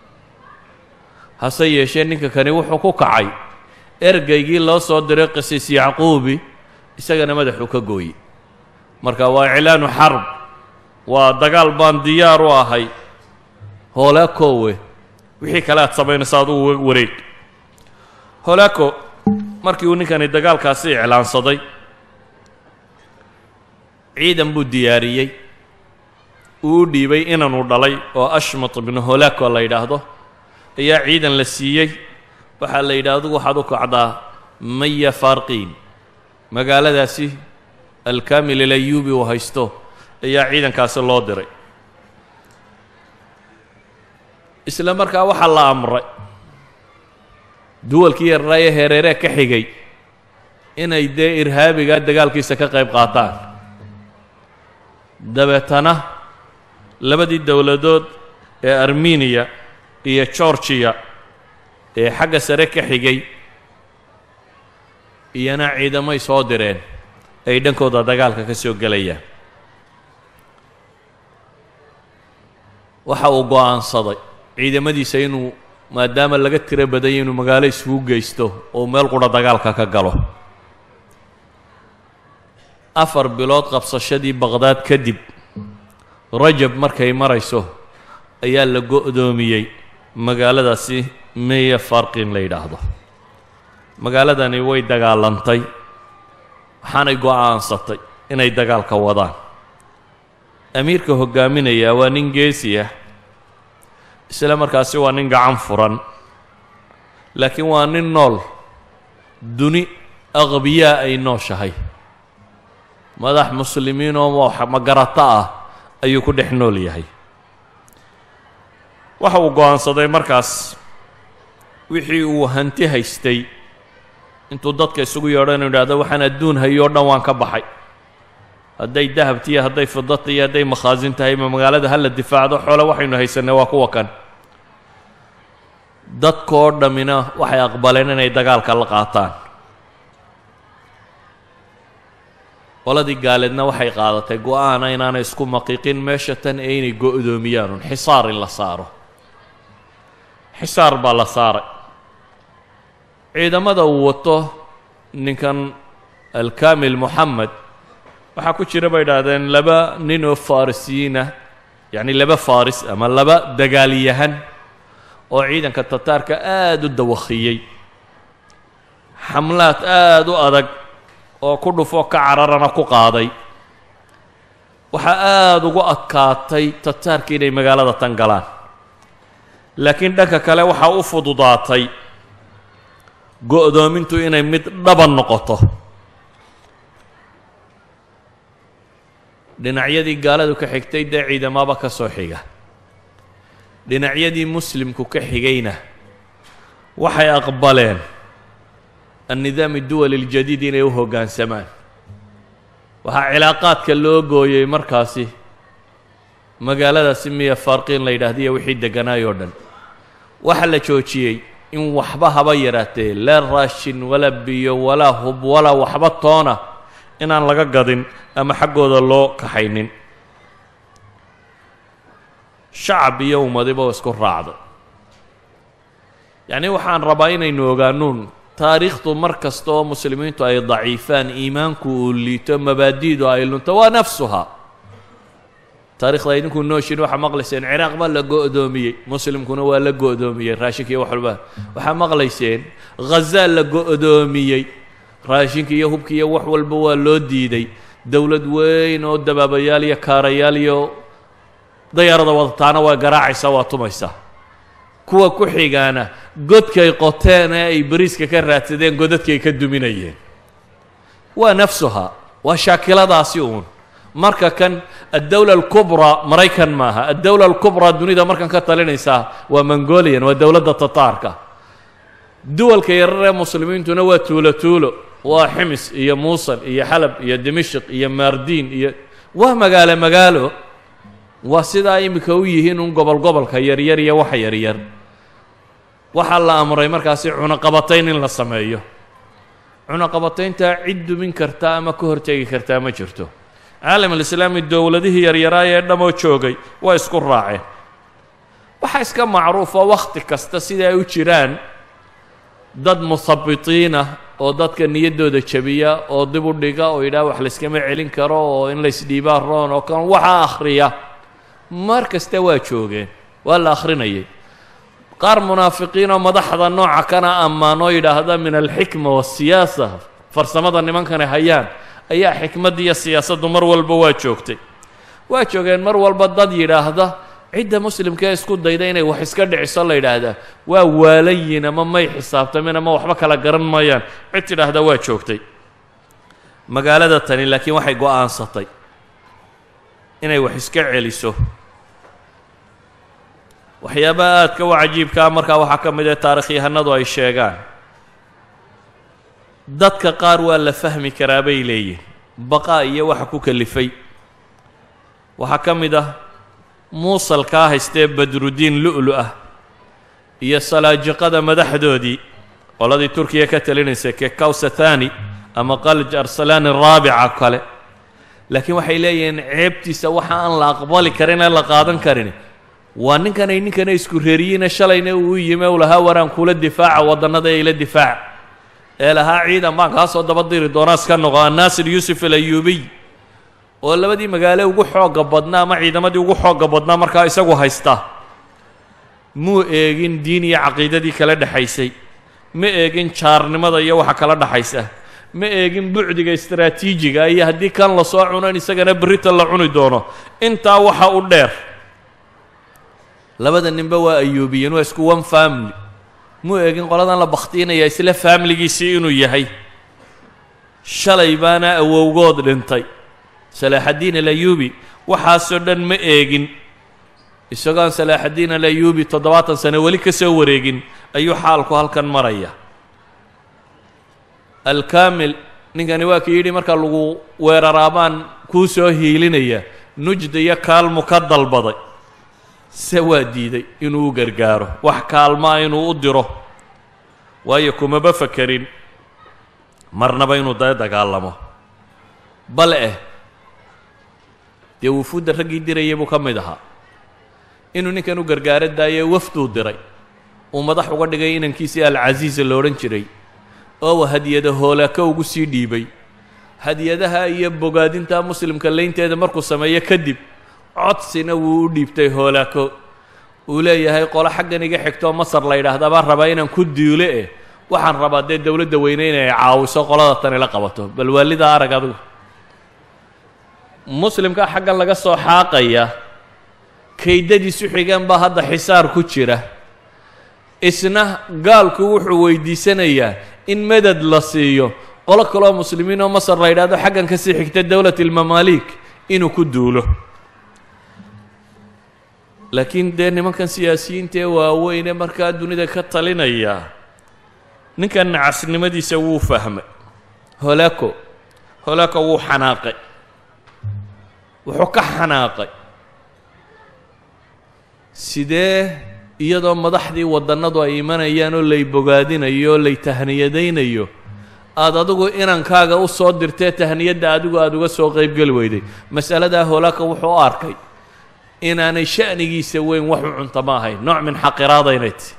hase yeeshee ninka kani wuxuu ku kacay ergeygii loo soo diray qisiis yacquubi isagana madaxuu ka gooye marka waa iclaanu xarb waa dagaal baan diyaar u ahay hoolaakowe wixii kale aad samaynaysa adugu wareeg hoolaako markii uu ninkani dagaalkaasi iclaansaday ciidan buu diyaariyey uu u dhiibay inanuu dhalay oo ashmat ibnu hoolaako la yidhaahdo ayaa ciidan la siiyey waxaa la yidhi adugu waxaad u kacdaa maya farqiin magaaladaasi alkamil ilayubi uu haysto ayaa ciidankaasi loo diray isla markaa waxaa la amray duwalkii yarnaaye hereeree ka xigay inay dee irhaabiga dagaalkiisa ka qayb qaataan dabeetana labadii dowladood ee armeniya iyo georgiya ee xagga sare ka xigay iyana ciidamay soo direen ay dhankooda dagaalka ka soo gelayaan waxa uu go-aansaday ciidamadiisa inuu maadaama laga tiro badanya inuu magaalo isugu geysto oo meel qura dagaalka ka galo afar bilood qabsashadii baqhdaad kadib rajab markay marayso ayaa la go-doomiyey magaaladaasi meya farqin la yidhaahdo magaaladani way dagaalantay waxaanay go-aansatay inay dagaalka wadaan amiirka hoggaaminayaa waa nin geesi ah isla markaasi waa nin gacan furan laakiin waa nin nool duni aqbiyaa ay nooshahay madax muslimiin oo magarato ah ayuu ku dhex nool yahay waxa uu go-aansaday markaas wixii uu hanti haystay intuu dadka isugu yeedho inu idhahdo waxaan adduun hayo o dhan waan ka baxay hadday dahabtiiyo hadday fidata iyo hadday makhaasin tahay ma magaalada hala difaacdo xoole waxaynu haysanay waa kuwa kan dadkoo dhammina waxay aqbaleen inay dagaalka la qaataan qoladii gaaleedna waxay qaadatay go-aana inaanay isku maqiiqin meesha tan ee inay go-doomiyaan xisaar in la saaro xisaar baa la saaray ciidamada uu wato ninkan alkamil moxamed waxaa ku jira bay idhaahdeen laba nin oo farisiyiinah yacni laba faris ama laba dagaalyahan oo ciidanka tataarka aada u dawakhiyey xamlaad aada u adag oo ku dhufo ka cararana ku qaaday waxaa aada ugu adkaatay tataarka inay magaalada tan galaan laakiin dhanka kale waxaa u fududaatay go-doomintu inay mid dhaban noqoto dhinacyadii gaaladu ka xigtay dee ciidamaba ka soo xiga dhinacyadii muslimku ka xigayna waxay aqbaleen annidaam duwali اljadiid inay u hoggaansamaan waxaa cilaaqaadka loo gooyey markaasi magaaladaasi miya farqiin la yidhaahdiyo wixii degganaay oo dhan waxaa la joojiyey in waxba haba yaraatee laa raashin walaa biyo walaa hub walaa waxba toona inaan laga gadin ama xaggooda loo kaxaynin shacab iyo ummadiba oo isku raacday yacni waxaan rabaa inaynu ogaanuun taariikhdu mar kasta oo muslimiintu ay daciifaan iimaanku uu liito mabaadi'du ay lunto waa nafsuha taarikhda idinku nooshin waxaa maqlayseen ciraaq baa la go-doomiyey muslimkuna waa la go-doomiyey raashinka iyo wax walba waxaa maqlayseen khazaa la go-doomiyey raashinka iyo hubka iyo wax walba waa loo diiday dowlad weyn oo dabaabayaal iyo kaarayaal iyo dayaarada wadataana waa garaacaysaa waa tumaysaa kuwa ku xigaana godkay qoteen ee ay bariiska ka raadsadeen godadkay ka duminayeen waa nafsuha waa shaakiladaasi uun marka kan addowla alkubraa maraykan maaha addowla alkubraa dunida markan ka talinaysaa waa mongolian waa dowladda tataarka duwalka yarar ee muslimiintuna waa tuulo tuulo waa ximis iyo muusul iyo xalab iyo dimashik iyo maardiin iyo waa magaalo magaalo waa sidaa iminka u yihiin un gobol gobolka yaryar iyo waxa yaryar waxaa la amray markaasi cunaqabatayn in la sameeyo cunaqabatayntaa cid dumin karta ama ka hortegi kartaa ma jirto caalam alislaami dowladihii yaryaraay ee dhamoo joogay waa isku raaceen waxaa iska macruufa wakhti kasta sida ay u jiraan dad muhabitiinah oo dadka niyaddooda jabiya oo dib u dhiga oo yidhaha wax layskama celin karo oo in laysdhiibaa roon oo kan waxaa akhriya mar kasta waa joogeen waa la akhrinayay qaar munaafiqiin oo madaxda nooca kana ammaan oo yidhaahda min alxikma waasiyaasa farsamada nimankani hayaan ayaa xikmadda iyo siyaasaddu mar walba waa joogtay waa joogeen mar walba dad yidhaahda cidda muslimkaee isku dayda inay wax iska dhiciso la yidhaahdaa waa waalayin ama may xisaabtamin ama waxba kala garan maayaan cid tidhaahda waa joogtay magaalada tani laakiin waxay go'aansatay inay wax iska celiso waxyaabaha aadka u cajiibkaa markaa waxaa ka mid ah taarikhyahanadu ay sheegaan dadka qaar waa la fahmi karaa bay leeyihin baqaa iyo waxa ku kalifay waxaa ka mid ah muusalkaa haystee badrudiin lu'lu ah iyo salaajiqada madaxdoodii qoladii turkiya ka talinaysay kekawsathani ama qalj arsalani raabica kale laakiin waxay leeyihiin ceebtiisa waxa aan la aqbali karin ee la qaadan karin waa ninkanay ninkana isku reeriyiine shalayna uu yime u lahaa waraan kula difaaca waddannada ee ila difaaca ee lahaa ciidan baan kaa soo daba diri doonaa iska noqo annaasir yuusuf alayuubiy oo labadii magaale ugu xoogga badnaa ama ciidamadii ugu xoogga badnaa markaa isagu haysta muu eegin diin iyo caqiidadii kala dhexaysay ma eegin jaarnimada iyo waxa kala dhexaysa ma eegin bucdiga istaraatiijiga iyo haddii kan lasoo cuno in isagana berrita la cuni doono intaa waxa u dheer labada ninba waa ayuubiyeen waa isku one family muu eegin qoladan la bakhtiinaya isla faamiligiisii inuu yahay shalay baana awowgood dhintay salaaxaddiin alayuubi waxaasoo dhan ma eegin isagoon salaaxaddiin alayuubi toddobaatan sano weli ka soo wareegin ayuu xaalku halkan maraya alkaamil ninkani waa kii yidhi marka lagu weeraraabaan kuu soo hiilinaya nujda iyo kaalmu ka dalbaday se waa diiday inuu u gargaaro wax kaalmaa inuu u diro waayo kumaba fakerin marnaba inuu dee dagaalamo bal eh dee wufuudda raggii dirayay buu ka mid ahaa inuu ninkan u gargaaro daayee wafduu diray uu madax uga dhigay inankiisii alcasiisa lo odhan jiray oo hadiyada hoolaako ugu sii dhiibay hadiyadaha iyo bogaadinta muslimka laynteeda markuu sameeyo kadib codsina wuu u dhiibtay hoolaako uu leeyahay qolo xaggan iga xigtoo masar la yidhaahda baan rabaa inaan ku duule eh waxaan rabaa dee dowladda weyne inay caawiso qolada tani la qabato bal waalida arag adigu muslimka xaggan laga soo xaaqaya kaydadiisu xigeen baa hadda xisaar ku jira isna gaalku wuxuu weydiisanayaa in medad la siiyo qolo kaloo muslimiin oo masar la yidhahdo xaggan kasii xigta dowlat ilmamaalik inuu ku duulo laakiin dee nimankan siyaasiyiinta ee waaweyne markaa dunida ka talinaya ninkan nacasnimadiisa wuu fahmay holaako holaako wuu xanaaqay wuxuu ka xanaaqay sidee iyadoo madaxdii waddannadu ay imanayaan oo lay bogaadinayo oo lay tahniyadaynayo aada adigu inankaaga u soo dirtee tahniyadda adigu aada uga soo qaybgeli weyday mas'aladaa holaaka wuxuu u arkay inaanay sha'nigiisa weyn wax u cunta ma ahayn nooc min xaqiraada inay ti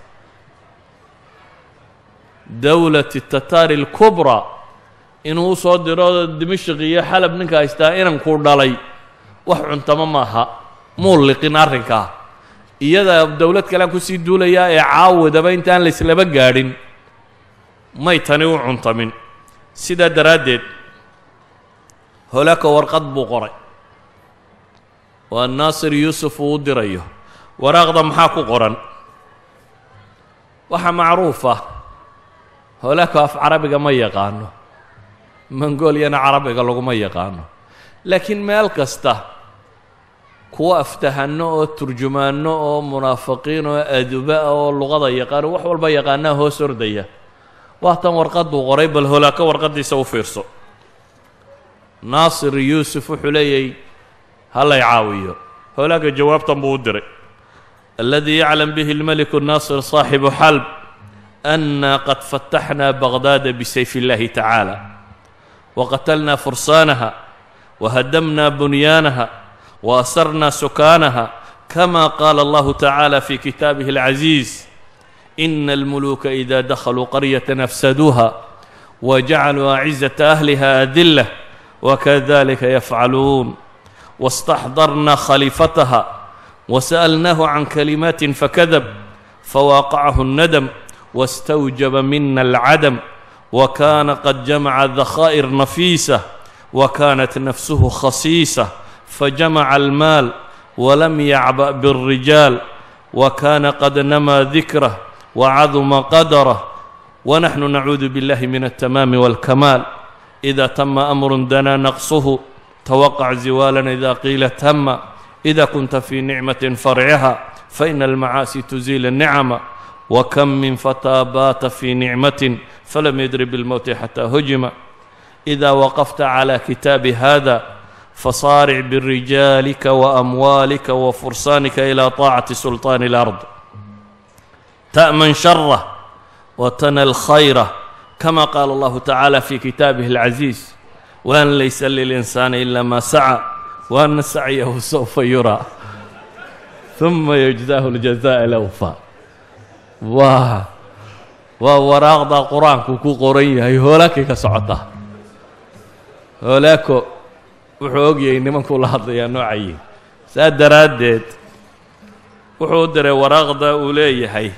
dowlati tataari alkubraa inuu usoo diro dimashq iyo xalab ninka haystaa inankuu dhalay wax cuntama maaha muu liqin arrinkaa iyada dowlad kalean kusii duulayaa ee caawadaba intaan layslaba gaadhin may tani u cuntamin sidaa daraaddeed holaaka warqad buu qoray waa naasir yuusuf uu u dirayo waraaqda maxaa ku qoran waxaa macruuf ah holaaka af carabiga ma yaqaano mongooliyana carabiga laguma yaqaano laakiin meel kasta kuwa aftahanno oo turjumaanno oo munaafiqiin oo aduba oo luqada yaqaano wax walba yaqaanaa hoos ordaya waatan warqaduu qoray bal holaaka warqaddiisa u fiirso naasir yuusuf wuxuu leeyahy hallay caawiyo holaaka jawaabtan buu u diray aladii yaclam bihi اlmeliku naasir صaaxibu xalb أna qad fataxna bagdaada bisayf اllahi tacaala waqatalna fursaanaha wahadamna bunyaanaha وأsرna سكاnها كما قال الله تعالى في كتابه العزيز إن الملوك إذا دخلوا قرية أفسدوها وجعلوا أعزة أهلها أذلة وكذلك يفعلون واستحضرنا خليفتها وسألناه عن كلمات فكذب فواقعه الندم واستوجب منا العدم وكان قد جمع ذخائر نفيسة وكانت نفسه خصيصة فجمع المال ولم يعبأ بالرجال وكان قد نمى ذكره وعظم قدره ونحن نعوذ بالله من التمام والكمال إida tama أmru danaa naqsuhu twaqع ziwaala إida qiila tama إida kunta fي nicmaة farciha faإna اlmacaasi tuziil الnicma وkm min fatىa baata fي nicmaة falam yadri bاlmowti xatى hujima إida waqafta عlى kitaabi hada fasaaric birijaalika وأmwaalika وfursanika إlى طaacati sulطaan الأrض تأmن شhره وتنى الخيرة كما قال الله تعالى في كتابه العزيز وأن ليس للإنسان إلا ما سعى وأن سعيه سوف يرى ثم يجزاه الجزاء الأوفى waa waa waraaqda qur-aanku ku qoran yahay hoolaakay ka socota hoolaako wuxuu ogyahay nimankuu la hadlayaa noocayi saa daraaddeed wuxuu u diray waraaqda uu leeyahay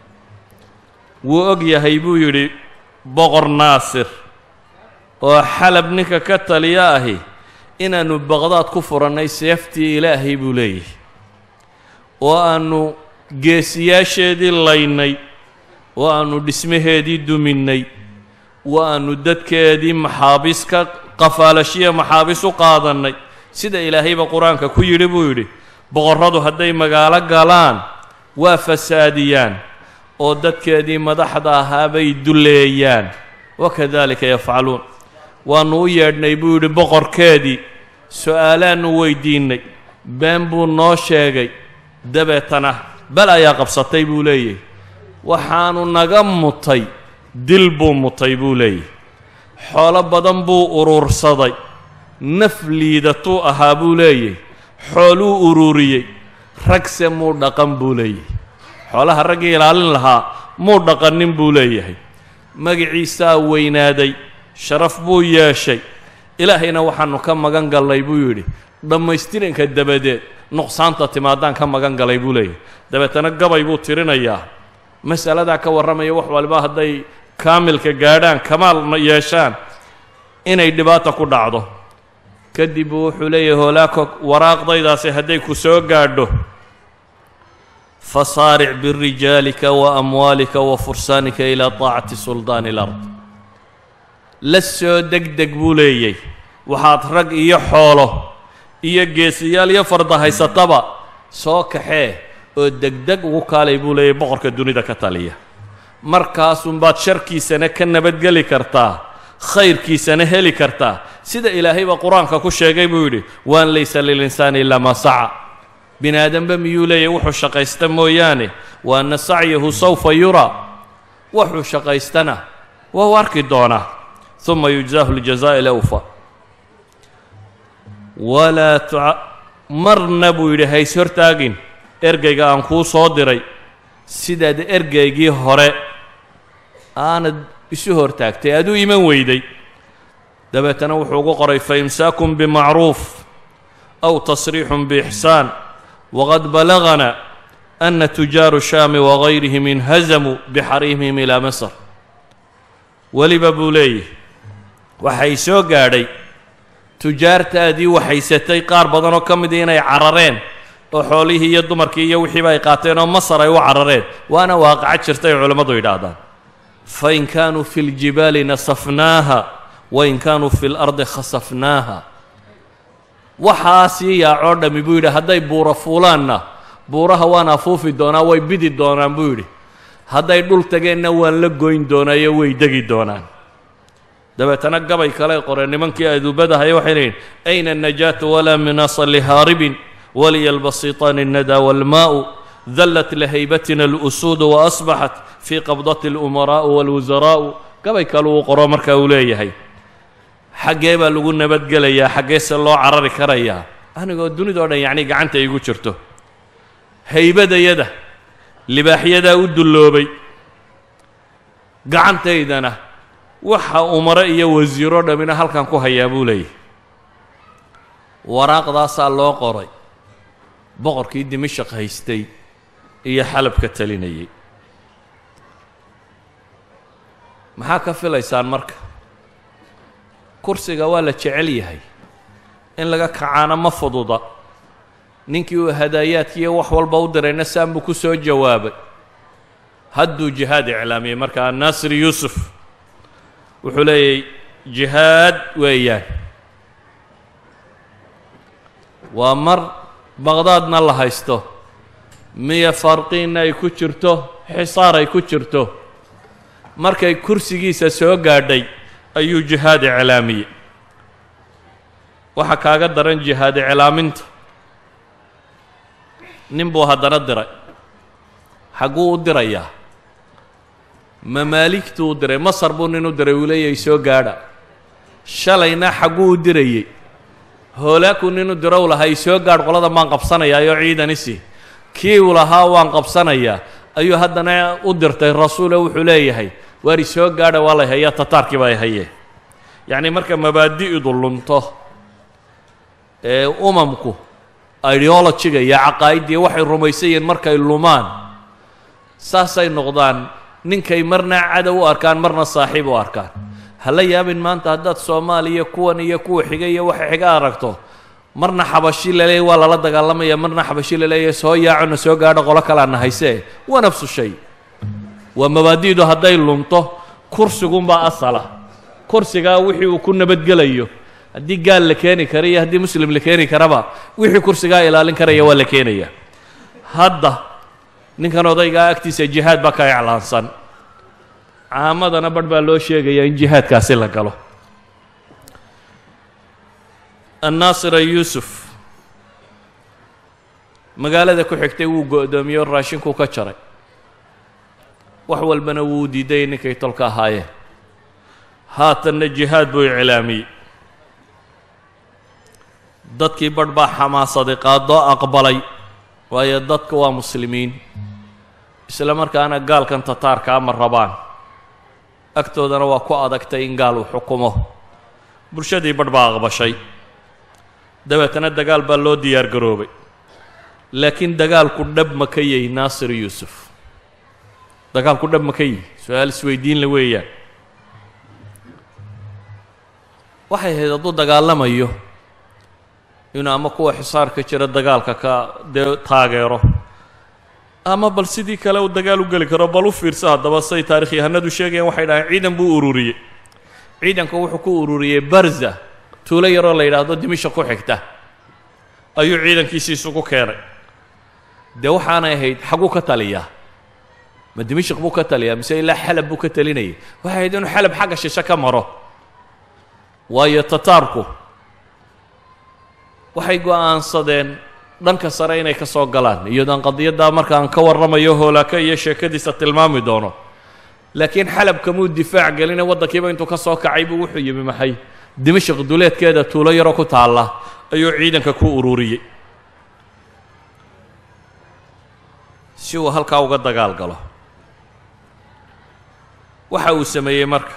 wuu og yahay buu yidhi boqor naasir oo xalab ninka ka taliya ahi inaannu baqdaad ku furannay seeftii ilaahay buu leeyahay oo aannu geesiyaasheedii laynay oo aannu dhismaheedii duminnay oo aannu dadkeedii maxaabiis ka qafaalashiya maxaabiis u qaadannay sida ilaahayba qur-aanka ku yidhi buu yidhi boqorradu hadday magaalo galaan waa fasaadiyaan oo dadkeedii madaxda ahaa bay duleeyaan wakadalika yafcaluun waannu u yeedhnay buu yidhi boqorkeedii su-aalaannu weydiinnay been buu noo sheegay dabeetana bal ayaa qabsatay buu leeyahy waxaanu naga mutay dil buu mutay buu leeyahy xoolo badan buu urursaday naf liidatuu ahaa buu leeyahy xooluu ururiyey ragse muu dhaqan buu leeyahy xoolaha raggii ilaalin lahaa muu dhaqanin buu leeyahay magiciisaa weynaaday sharaf buu yeeshay ilaahayna waxaannu ka magan gallay buu yidhi dhammaystiranka dabadeed nuqsaanta timaadaan ka magan galay buu leeyahay dabeetana gabay buu tirinayaa masaladaa ka warramaya wax waliba hadday kaamilka gaadhaan kamaal yeeshaan inay dhibaata ku dhacdo kadib buu wuxuu leeyahay hoolaako waraaqdaydaasi hadday ku soo gaadho fasaaric birijaalika wa amwaalika wa fursaanika ilaa taacati suldaani ilard la soo deg deg buu leeyay waxaad rag iyo xoolo iyo geesiyaal iyo farda haysataba soo kaxee oo degdeg ugu kaalay buu leeyay boqorka dunida ka taliya markaasunbaad sharkiisana ka nabadgeli kartaa khayrkiisana heli kartaa sida ilaahayba qur-aanka ku sheegay buu yidhi waan laysa lilinsaani ilaa maa saca bini aadanba miyuu leeyahy wuxuu shaqaysta mooyaane wa anna sacyahu sawfa yuraa wuxuu shaqaystana waa u arki doonaa uma yujzaahu ljazaaء lawfa walaa tuca marna buu yidhi hays hortaagin ergeyga aan kuu soo diray sidaad ergeygii hore aanad isu hortaagtay aad u iman weyday dabeetana wuxuu ugu qoray faimsaakun bimacruuf aw tasriixun biixsaan waqad balagana ana tujaaru shaami wagayrihim inhazamuu bixariimihim ilaa masr weliba buu leeyahy waxay soo gaadhay tujaartaadii waxaysatay qaar badanoo ka midii inay carareen oo xoolihii iyo dumarkii iyo wixiiba ay qaateen oo masar ay u carareen waana waaqaco jirta ay culammadu yidhaahdaan fain kaanuu fi ljibaali nasafnaaha wain kaanuu fi lardi khasafnaaha waxaasii yaacoo dhammi buu yidhi hadday buura fuulaanna buuraha waan afuufi doonaa way bidi doonaan buu yidhi hadday dhul tageenna waan la goyn doonaayo way degi doonaan dabeetana gabay kale qoreen nimankii aduubadahay waxay leeyihin ayna الnajaatu walaa minaasa lihaaribin waliya albasiطaani الnadaa wاlmaa'u dallat lahaybatina اlusuudu waasbaxat fii qabdati اlumaraa'u wاlwusaraa'u gabay kale uu qoro marka uu leeyahay xaggee baa lagu nabadgelayaa xaggeese loo carari karayaa anigoo dunidao dhan yacni gacanta igu jirto haybadayada libaaxyadaa u dulloobay gacantaydana waxa umare iyo wasiiro dhammina halkan ku hayaa buu leeyahy waraaqdaasaa loo qoray boqorkii dimashaq haystay iyo xalabka talinayay maxaa ka filaysaan marka kursiga waa la jecel yahay in laga kacaana ma fududa ninkii uu hadaayaadkiiyo wax walba u dirayna saan buu ku soo jawaabay hadduu jihaad iclaamiyey markaa naasir yuusuf wuxuu leeyay jihaad weeyaan waa mar baqdaadna la haysto miya farqiinna ay ku jirto xisaar ay ku jirto markay kursigiisa soo gaadhay ayuu jihaad iclaamiyey waxaa kaaga daran jihaad iclaaminta nin buu haddana diray xagguu u dirayaa mamaaligtuu u diray masar buu nin u diray uu leeyahay soo gaadha shalayna xagguu u dirayey hoolaakuu nin u diro u lahaa isoo gaadh qolada maan qabsanayaayoo ciidanisi kii uu lahaa waan qabsanayaa ayuu haddana u dirtay rasuule wuxuu leeyahay waar isoo gaadha waa lay hayaa tataarkii baa ay hayee yacnii marka mabaadi'du lunto ee umamku ideologiga iyo caqaa'iddii waxay rumaysayiin markay lumaan saasay noqdaan ninkay marna cadow u arkaan marna saaxiib u arkaan ha la yaabin maanta haddaad soomaaliya kuwan iyo kuwa xiga iyo waxa xiga aragto marna xabashi laleeyahy waa lala dagaalamaya marna xabashi laleeyahay soo yaacona soo gaadho qolo kalaana haysee waa nafsu shay waa mabaadi'du hadday lunto kursigunbaa asala kursigaa wixii uu ku nabadgelayo haddii gaal la keeni kara iyo haddii muslim la keeni karaba wixii kursigaa ilaalin karaya waa la keenaya hadda ninkan odaygaa agtiisa jihaad baa ka iclaansan caamadana barh baa loo sheegayaa in jihaadkaasi la galo annaasira yuusuf magaalada ku xigtay wuu go-doomiyey oo raashinkuu ka jaray wax walbana wuu diiday ninkay tolka ahaayeen haatanna jihaad buu iclaamiyey dadkii barh baa xamaasaday qaadoo aqbalay waayo dadka waa muslimiin isla markaana gaalkan tataarkaa ma rabaan agtoodana waa ku adagtay in gaal uu xukumo bulshadii barh baa aqbashay dabeetana dagaal baa loo diyaar garoobay laakiin dagaalku dhab ma ka yahy naasir yuusuf dagaalku dhab ma ka yihi su-aal isweydiin la weeyaan waxay ahayd hadduu dagaalamayo inuu ama kuwa xisaarka jira dagaalka ka dee taageero ama bal sidii kale uu dagaal u geli karo bal u fiirsa haddaba say taarikh yahanadu sheegayaan waxay dhaheen ciidan buu ururiyey ciidanku wuxuu ku ururiyey barza tuulo yaroo la yidhaahdo dimisha ku xigta ayuu ciidankiisi isugu keenay dee waxaanay ahayd xaguu ka taliyaa ma dimishik buu ka taliyaa mise ilaa xalab buu ka talinayay waxay ahayd inuu xalab xagga shishe ka maro waayo tataarku waxay go-aansadeen dhanka sare inay ka soo galaan iyadoon qadiyaddaa markaan ka warramayo hoolaaka iyo sheekadiisa tilmaami doono laakiin xalab kamuu difaac geline waddankiiba intuu ka soo kacay buu wuxuu yimi maxay dimashik duleedkeeda tuulo yaroo ku taalla ayuu ciidanka ku ururiyey si uu halkaa uga dagaal galo waxa uu sameeyey marka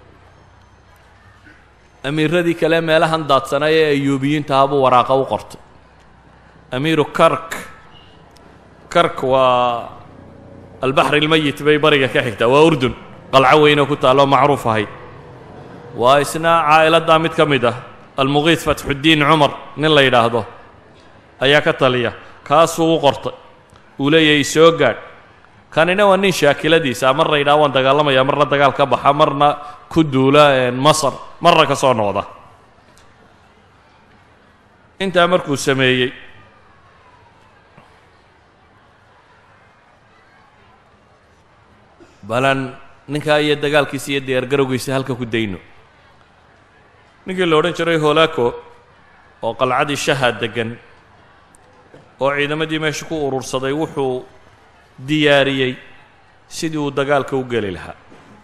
amiiradii kale meelahan daadsanay ee ayuubiyiintaha buu waraaqa u qortay amiiru kark kark waa albaxr ilmeyit bay bariga ka xigtaa waa urdun qalco weynoo ku taalloo macruuf ahayd waa isna caa'iladdaa mid ka mid ah almuqiid fatxuddiin cumar nin la yidhaahdo ayaa ka taliya kaasuu u qortay uu leeyahay soo gaadh kanina waa nin shaakiladiisa marna yidhaha waan dagaalamaya marna dagaal ka baxa marna ku duula masar marna ka soo noqda intaa markuu sameeyey balan ninkaa iyo dagaalkiisa iyo diyaargarowgiisa halka ku dayno ninkii la odhan jiray holaco oo qalcadii shaha deggan oo ciidamadii meesha ku urursaday wuxuu diyaariyey sidii uu dagaalka u geli lahaa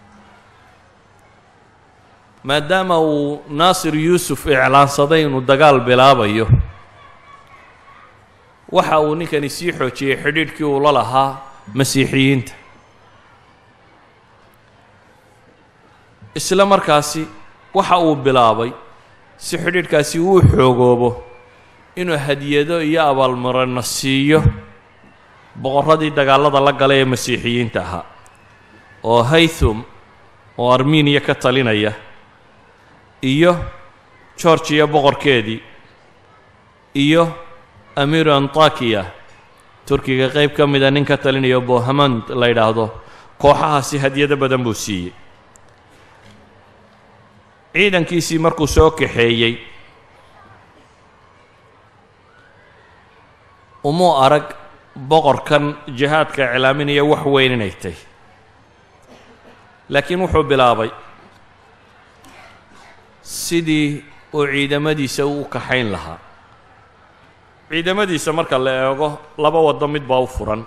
maadaama uu naasir yuusuf iclaansaday inuu dagaal bilaabayo waxa uu ninkani sii xoojiyey xidhiidhkii uu la lahaa masiixiyiinta isla markaasi waxa uu bilaabay si xidhiidhkaasi uu xoogoobo inuu hadiyado iyo abaalmarino siiyo boqorradii dagaallada la galay ee masiixiyiinta ahaa oo haythum oo armeniya ka talinaya iyo georgiya boqorkeedii iyo amiiru antakiya turkiga qayb ka mida nin ka talinaya bohamand la yidhaahdo kooxahaasi hadiyado badan buu siiyey ciidankiisii markuu soo kaxeeyey umuu arag boqorkan jihaadka iclaaminaya wax weyn inay tay laakiin wuxuu bilaabay sidii uu ciidamadiisa u kaxayn lahaa ciidamadiisa marka la eego laba waddo mid baa u furan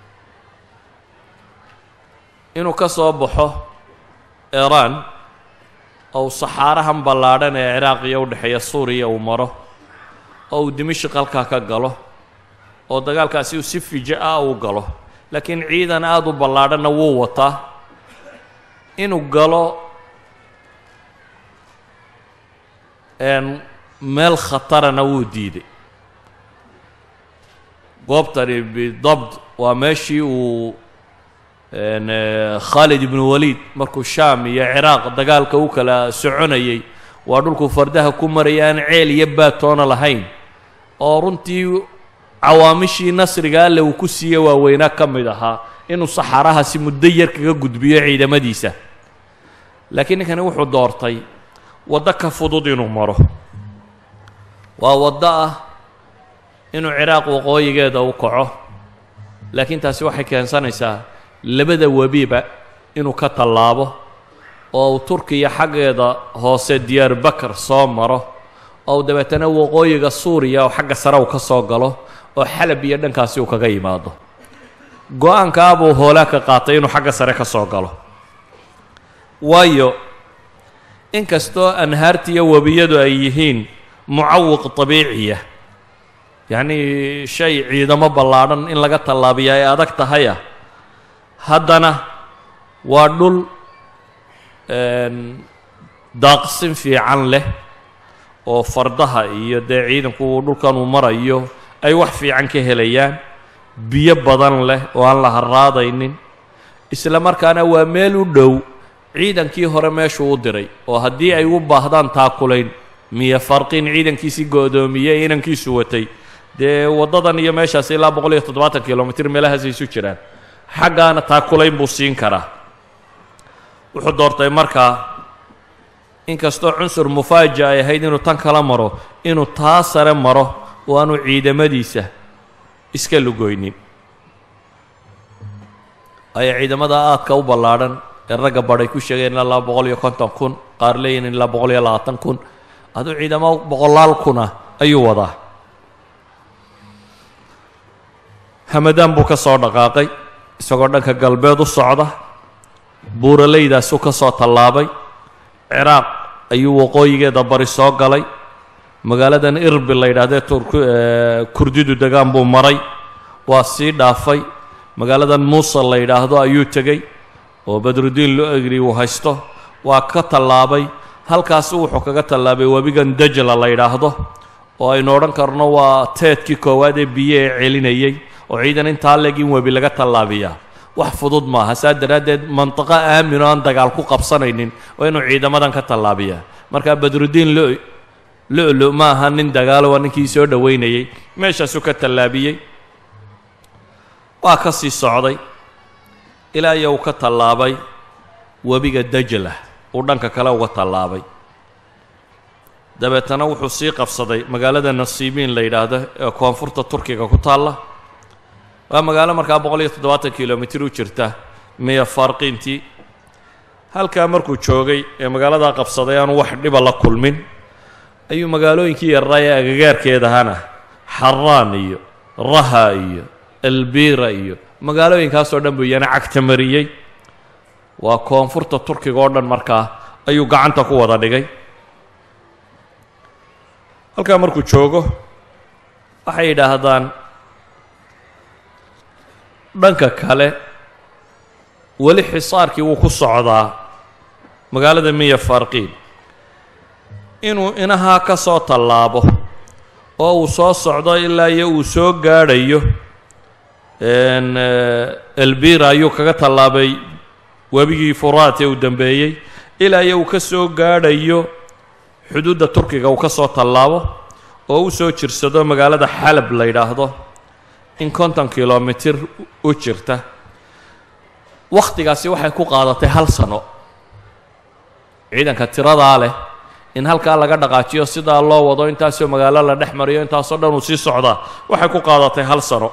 inuu ka soo baxo iiraan ou saxaarahan ballaadhan ee ciraaqiya u dhexeeya suuriya uu maro oo uu dimashik halkaa ka galo oo dagaalkaasi uu si fija ah uu galo laakiin ciidan aada u ballaadhanna wuu wataa inuu galo meel khatarana wuu diiday goobtani bidabt waa meeshii uu khaalid ibnu waliid markuu shaam iyo ciraaq dagaalka u kala soconayay waa dhulkuu fardaha ku maraya aan ceel iyo baatoona lahayn oo runtii cawaamishii nasriga alle uu ku siiye waaweynaa ka mid ahaa inuu saxaarahaasi muddo yar kaga gudbiyo ciidamadiisa laakiin ninkani wuxuu doortay waddo ka fudud inuu maro waa waddo ah inuu ciraaq waqooyigeeda u kaco laakiin taasi waxay keensanaysaa labada webiba inuu ka tallaabo oo uu turkiya xaggeeda hoose diyaar bakar soo maro oo uu dabeetana waqooyiga suuriya oo xagga sare uu ka soo galo oo xalab iyo dhankaasi uu kaga yimaado go-aankaabuu hoolaa ka qaatay inuu xagga sare ka soo galo waayo inkastoo anhaartiiyo webiyadu ay yihiin mucawiq dabiiciya yacnii shay ciidamo ballaadhan in laga tallaabiya ay adag tahaya haddana waa dhul daaqsin fiican leh oo fardaha iyo dee ciidanku dhulkan uu marayo ay wax fiican ka helayaan biyo badan leh oo aan la harraadaynin isla markaana waa meel u dhow ciidankii hore meeshuu u diray oo haddii ay u baahdaan taakulayn miyo farqin ciidankiisii go-doomiyey inankiisu watay dee waddadan iyo meeshaas ilaa boqol iyo toddobaatan kilomitr meelahaasay isu jiraan xaggaana taakulayn buu siin karaa wuxuu doortay markaa inkastoo cunsur mufaaja ay ahayd inuu tan kala maro inuu taa sare maro oo aanu ciidamadiisa iska lugoynin ayaa ciidamada aadka u ballaadhan ee ragga badhay ku sheegeen ilaa laba boqol iyo konton kun qaar leeyihin ilaa boqol iyo labaatan kun aduu ciidamo boqolaal kuna ayuu wadaa hamadaan buu ka soo dhaqaaqay isagoo dhanka galbeed u socda buuraleydaasuu ka soo tallaabay ciraaq ayuu waqooyigeeda bari soo galay magaaladan irbil la yidhaahdee turk kurdidu degaan buu maray waa sii dhaafay magaaladan muusal la yidhaahdo ayuu tegey oo badrudiin lo egri uu haysto waa ka tallaabay halkaasi wuxuu kaga tallaabay webigan dajla la yidhaahdo oo aynu odhan karno waa teedkii koowaad ee biyo ee celinayey oo ciidan intaa leeg in webi laga tallaabiyaa wax fudud maaha saa daraaddeed mantiqo aamin oo aan dagaal ku qabsanaynin oo inuu ciidamadan ka tallaabiyaa marka badrudiin lo lo-lo ma aha nin dagaalo waa ninkii soo dhoweynayey meeshaasuu ka tallaabiyey waa ka sii socday ilaa iyo uu ka tallaabay webiga dajla uu dhanka kale uga tallaabay dabeetana wuxuu sii qabsaday magaalada nasiibiin la yidhaahdo ee koonfurta turkiga ku taalla waa magaalo markaa boqol iyo toddobaatan kilomitr u jirta miya farqiintii halkaa markuu joogay ee magaaladaa qabsaday aanu wax dhiba la kulmin ayuu magaalooyinkii yarraa ee agagaarkeedahana xaraan iyo raha iyo elbira iyo magaalooyinkaasoo dhan buu iyana cagta mariyey waa koonfurta turkiga oo dhan markaa ayuu gacanta ku wada dhigay halkaa markuu joogo waxay yidhaahdaan dhanka kale weli xisaarkii wuu ku socdaa magaalada miya farqiin inuu inahaa ka soo tallaabo oo uu soo socdo ilaa iyo uu soo gaadhayo elbira ayuu kaga tallaabay webigii furaat ee uu dambeeyey ilaa iyo uu ka soo gaadhayo xuduudda turkiga uu ka soo tallaabo oo u soo jirsado magaalada xalab la yidhaahdo in konton kilomitir u jirta wakhtigaasi waxay ku qaadatay hal sano ciidanka tiradaa leh in halkaa laga dhaqaajiyo sidaa loo wado intaasoo magaalo la dhex mariyo intaasoo dhan uu sii socdaa waxay ku qaadatay hal sano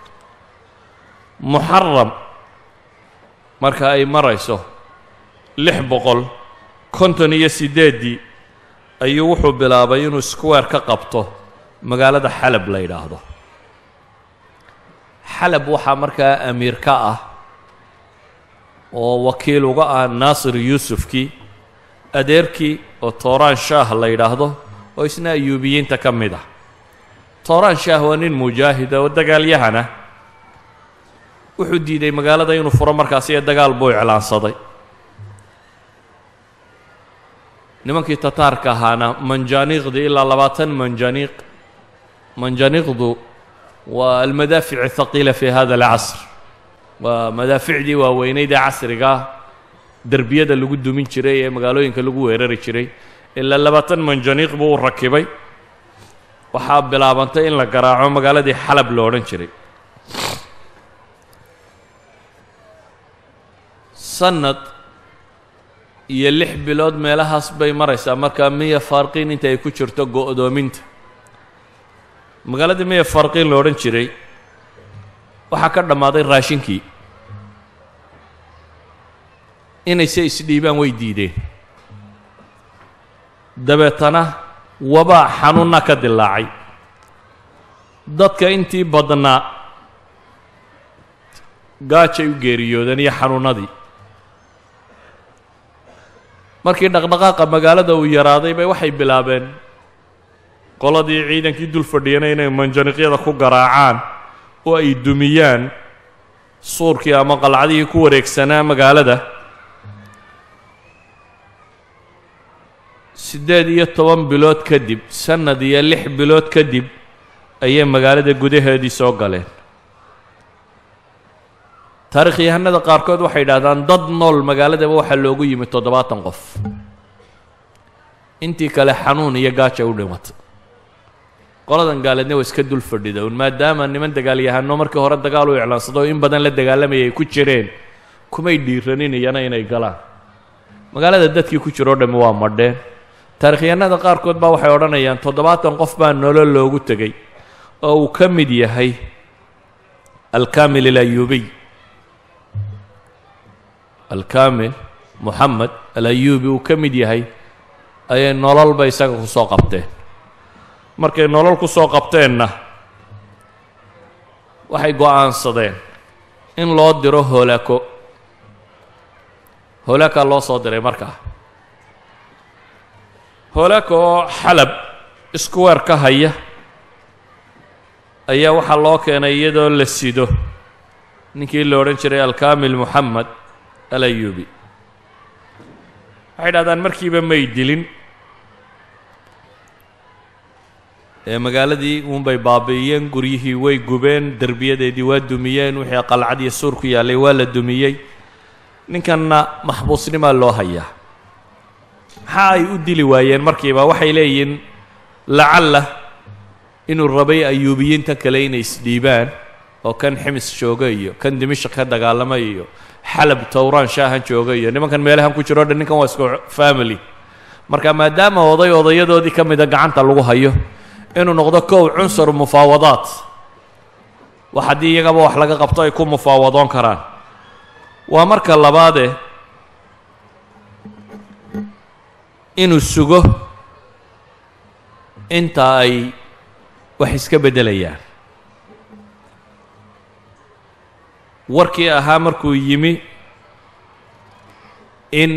muxaram marka ay marayso lix boqol konton iyo siddeeddii ayuu wuxuu bilaabay inuu square ka qabto magaalada xalab la yidhaahdo xalab waxaa markaa amiir ka ah oo wakiil uga ah naasir yuusufkii adeerkii oo tooraan shaah la yidhaahdo oo isna ayuubiyiinta ka mid ah tooraan shaah waa nin mujaahida oo dagaalyahana wuxuu diiday magaalada inuu furo markaasi ee dagaal buu iclaansaday nimankii tataarka ahaana manjaaniiqdii ilaa labaatan manjaaniiq manjaaniiqdu waa almadaafic athaqiila fi hada alcasr waa madaaficdii waaweyneyd ee casriga derbiyada lagu dumin jiray ee magaalooyinka lagu weerari jiray ilaa labaatan manjaniiq buu u rakibay waxaa bilaabantay in la garaaco magaaladii xalab lo odhan jiray sanad iyo lix bilood meelahaas bay maraysaa markaa miya farqiin inta ay ku jirto go-doominta magaaladii miya farqiin lo odhan jiray waxaa ka dhammaaday raashinkii inayse isdhiibaan way diideen dabeetana wabaa xanuunna ka dilaacay dadka intii badnaa gaajay u geeriyoodeen iyo xanuunnadii markii dhaqdhaqaaqa magaalada uu yaraaday bay waxay bilaabeen qoladii ciidankii dul fadhiyana inay manjaniqyada ku garaacaan oo ay dumiyaan suurkii ama qalcadihii ku wareegsanaa magaalada siddeed iyo toban bilood kadib sannad iyo lix bilood kadib ayay magaalada gudaheedii soo galeen taarikhyahanada qaarkood waxay yidhahdaan dad nool magaaladaba waxaa loogu yimi toddobaatan qof intii kale xanuun iyo gaaja u dhimatay qoladan gaaleedna waa iska dul fadhida un maadaama niman dagaalyahano markii hore dagaal u iclaansado oo in badan la dagaalamayay ay ku jireen kumay dhiiranin iyana inay galaan magaalada dadkii ku jiroo dhammi waa madheen taarikhyahanada qaarkood baa waxay odhanayaan toddobaatan qof baa nolol loogu tegey oo uu ka mid yahay alkamil alayuubiy alkamil moxamed alayuubi uu ka mid yahay ayay nololba isaga ku soo qabteen markay nolol ku soo qabteenna waxay go-aansadeen in loo diro hoolako hoolaka loo soo diray markaa hoolaka oo xalab iskuweer ka haya ayaa waxaa loo keenay iyadoo la sido ninkii la odhan jiray alkamil moxamed alayuubi waxay dhahdaan markiiba may dilin ee magaaladii uunbay baabi'iyeen guryihii way gubeen derbiyadeedii waa dumiyeen wixii qalcad iyo suur ku yaallay waa la dumiyey ninkanna maxbuusnimaa loo hayaa maxaa ay u dili waayeen markiiba waxay leeyihiin lacalla inuu rabay ayuubiyiinta kale inay isdhiibaan oo kan ximis jooga iyo kan dimishq ka dagaalamay iyo xalab towraan shaahan jooga iyo nimankan meelahan ku jiro o dhan ninkan waa isku family marka maadaama oday odayadoodii ka mida gacanta lagu hayo inuu noqdo kow cunsur mufaawadaat wax haddii iyagaba wax laga qabto ay ku mufaawadoon karaan waa marka labaade inuu sugo inta ay wax iska beddelayaan warkii ahaa markuu yimi in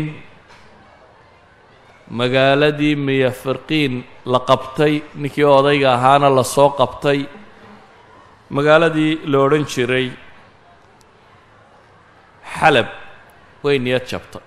magaaladii miyafirqiin la qabtay ninkii odayga ahaana la soo qabtay magaaladii la odhan jiray xalab way niyad jabtay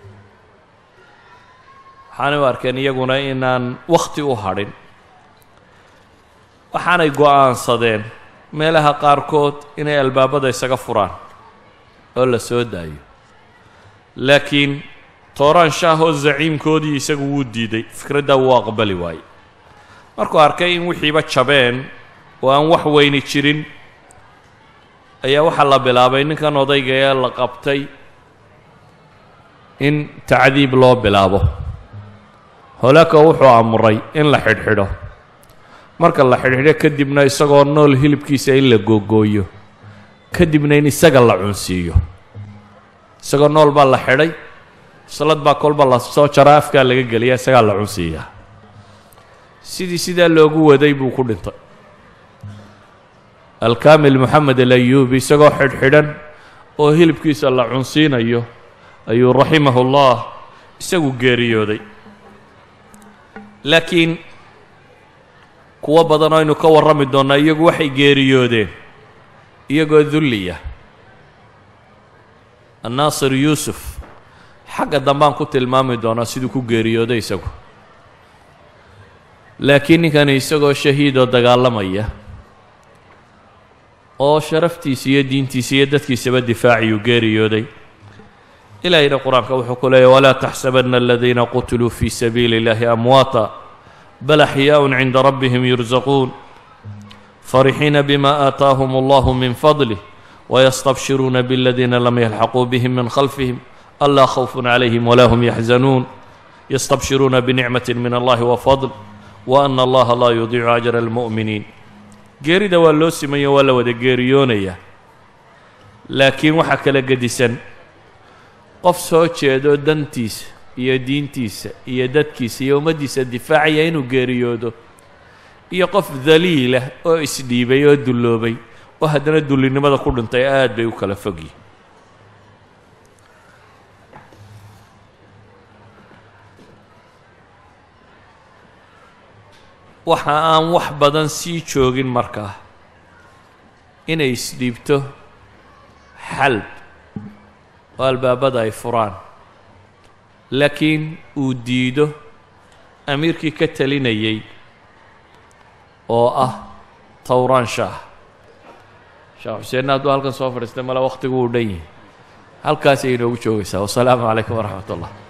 waxaanay u arkeen iyaguna inaan wakhti u hadhin waxaanay go-aansadeen meelaha qaarkood inay albaabada isaga furaan oo la soo daayo laakiin tooraan shaah oo zaciimkoodii isagu wuu diiday fikraddaa wuu aqbali waaye markuu arkay in wixiiba jabeen oo aan wax weyni jirin ayaa waxaa la bilaabay ninkan odayga ee la qabtay in tacdiib loo bilaabo holako wuxuu amray in la xidhxidho marka la xidhxidho kadibna isagoo nool hilibkiisa in la googooyo kadibna in isaga la cunsiiyo isagoo nool baa la xidhay salad baa kolba la soo jaraa afkaa laga geliya isagaa la cunsiiyaa sidii sidaa loogu waday buu ku dhintay alkaamil moxamed alayuubi isagoo xidhxidhan oo hilibkiisa la cunsiinayo ayuu raximahu llah isagu geeriyooday laakiin kuwo badan oo aynu ka warrami doonnaa iyagu waxay geeriyoodeen iyagoo dulliya annaasir yuusuf xagga dambaan ku tilmaami doonaa siduu ku geeriyooday isagu laakiin ninkani isagoo shahiidoo dagaalamaya oo sharaftiisa iyo diintiisa iyo dadkiisaba difaaciyuu geeriyooday ilaahayna qur-aanka wuxuu ku leeyahy walaa taxsabanna aladiina qutiluu fii sabiili اllahi amwaata bal axyaaءun cinda rabbihim yursaquun farixiina bima aataahum allahu min fadlih wayastabshiruuna bladiina lam yalxaquu bihim min khalfihim alaa khawfun calayhim walaa hum yaxzanuun yastabshiruuna binicmati min allahi wafadl wa ana allaha laa yudiicu ajra almu'miniin geerida waa loo simayo waa la wada geeriyoonayaa laakiin waxaa kala gedisan qof soo jeedo dantiisa iyo diintiisa iyo dadkiisa iyo ummaddiisa difaacaya inuu geeriyoodo iyo qof daliilah oo isdhiibay oo dulloobay oo haddana dullinimada ku dhintay aad bay u kala fogyihin waxa aan wax badan sii joogin markaa inay isdhiibto xalb oo albaabada ay furaan laakiin uu diido amiirkii ka talinayay oo ah towraan shaah sheekh xuseenna hadduu halkan soo fadhiistay male wakhtigu uu dhan yihi halkaasay inoogu joogaysaa wasalaamu calaykum waraxmat ullah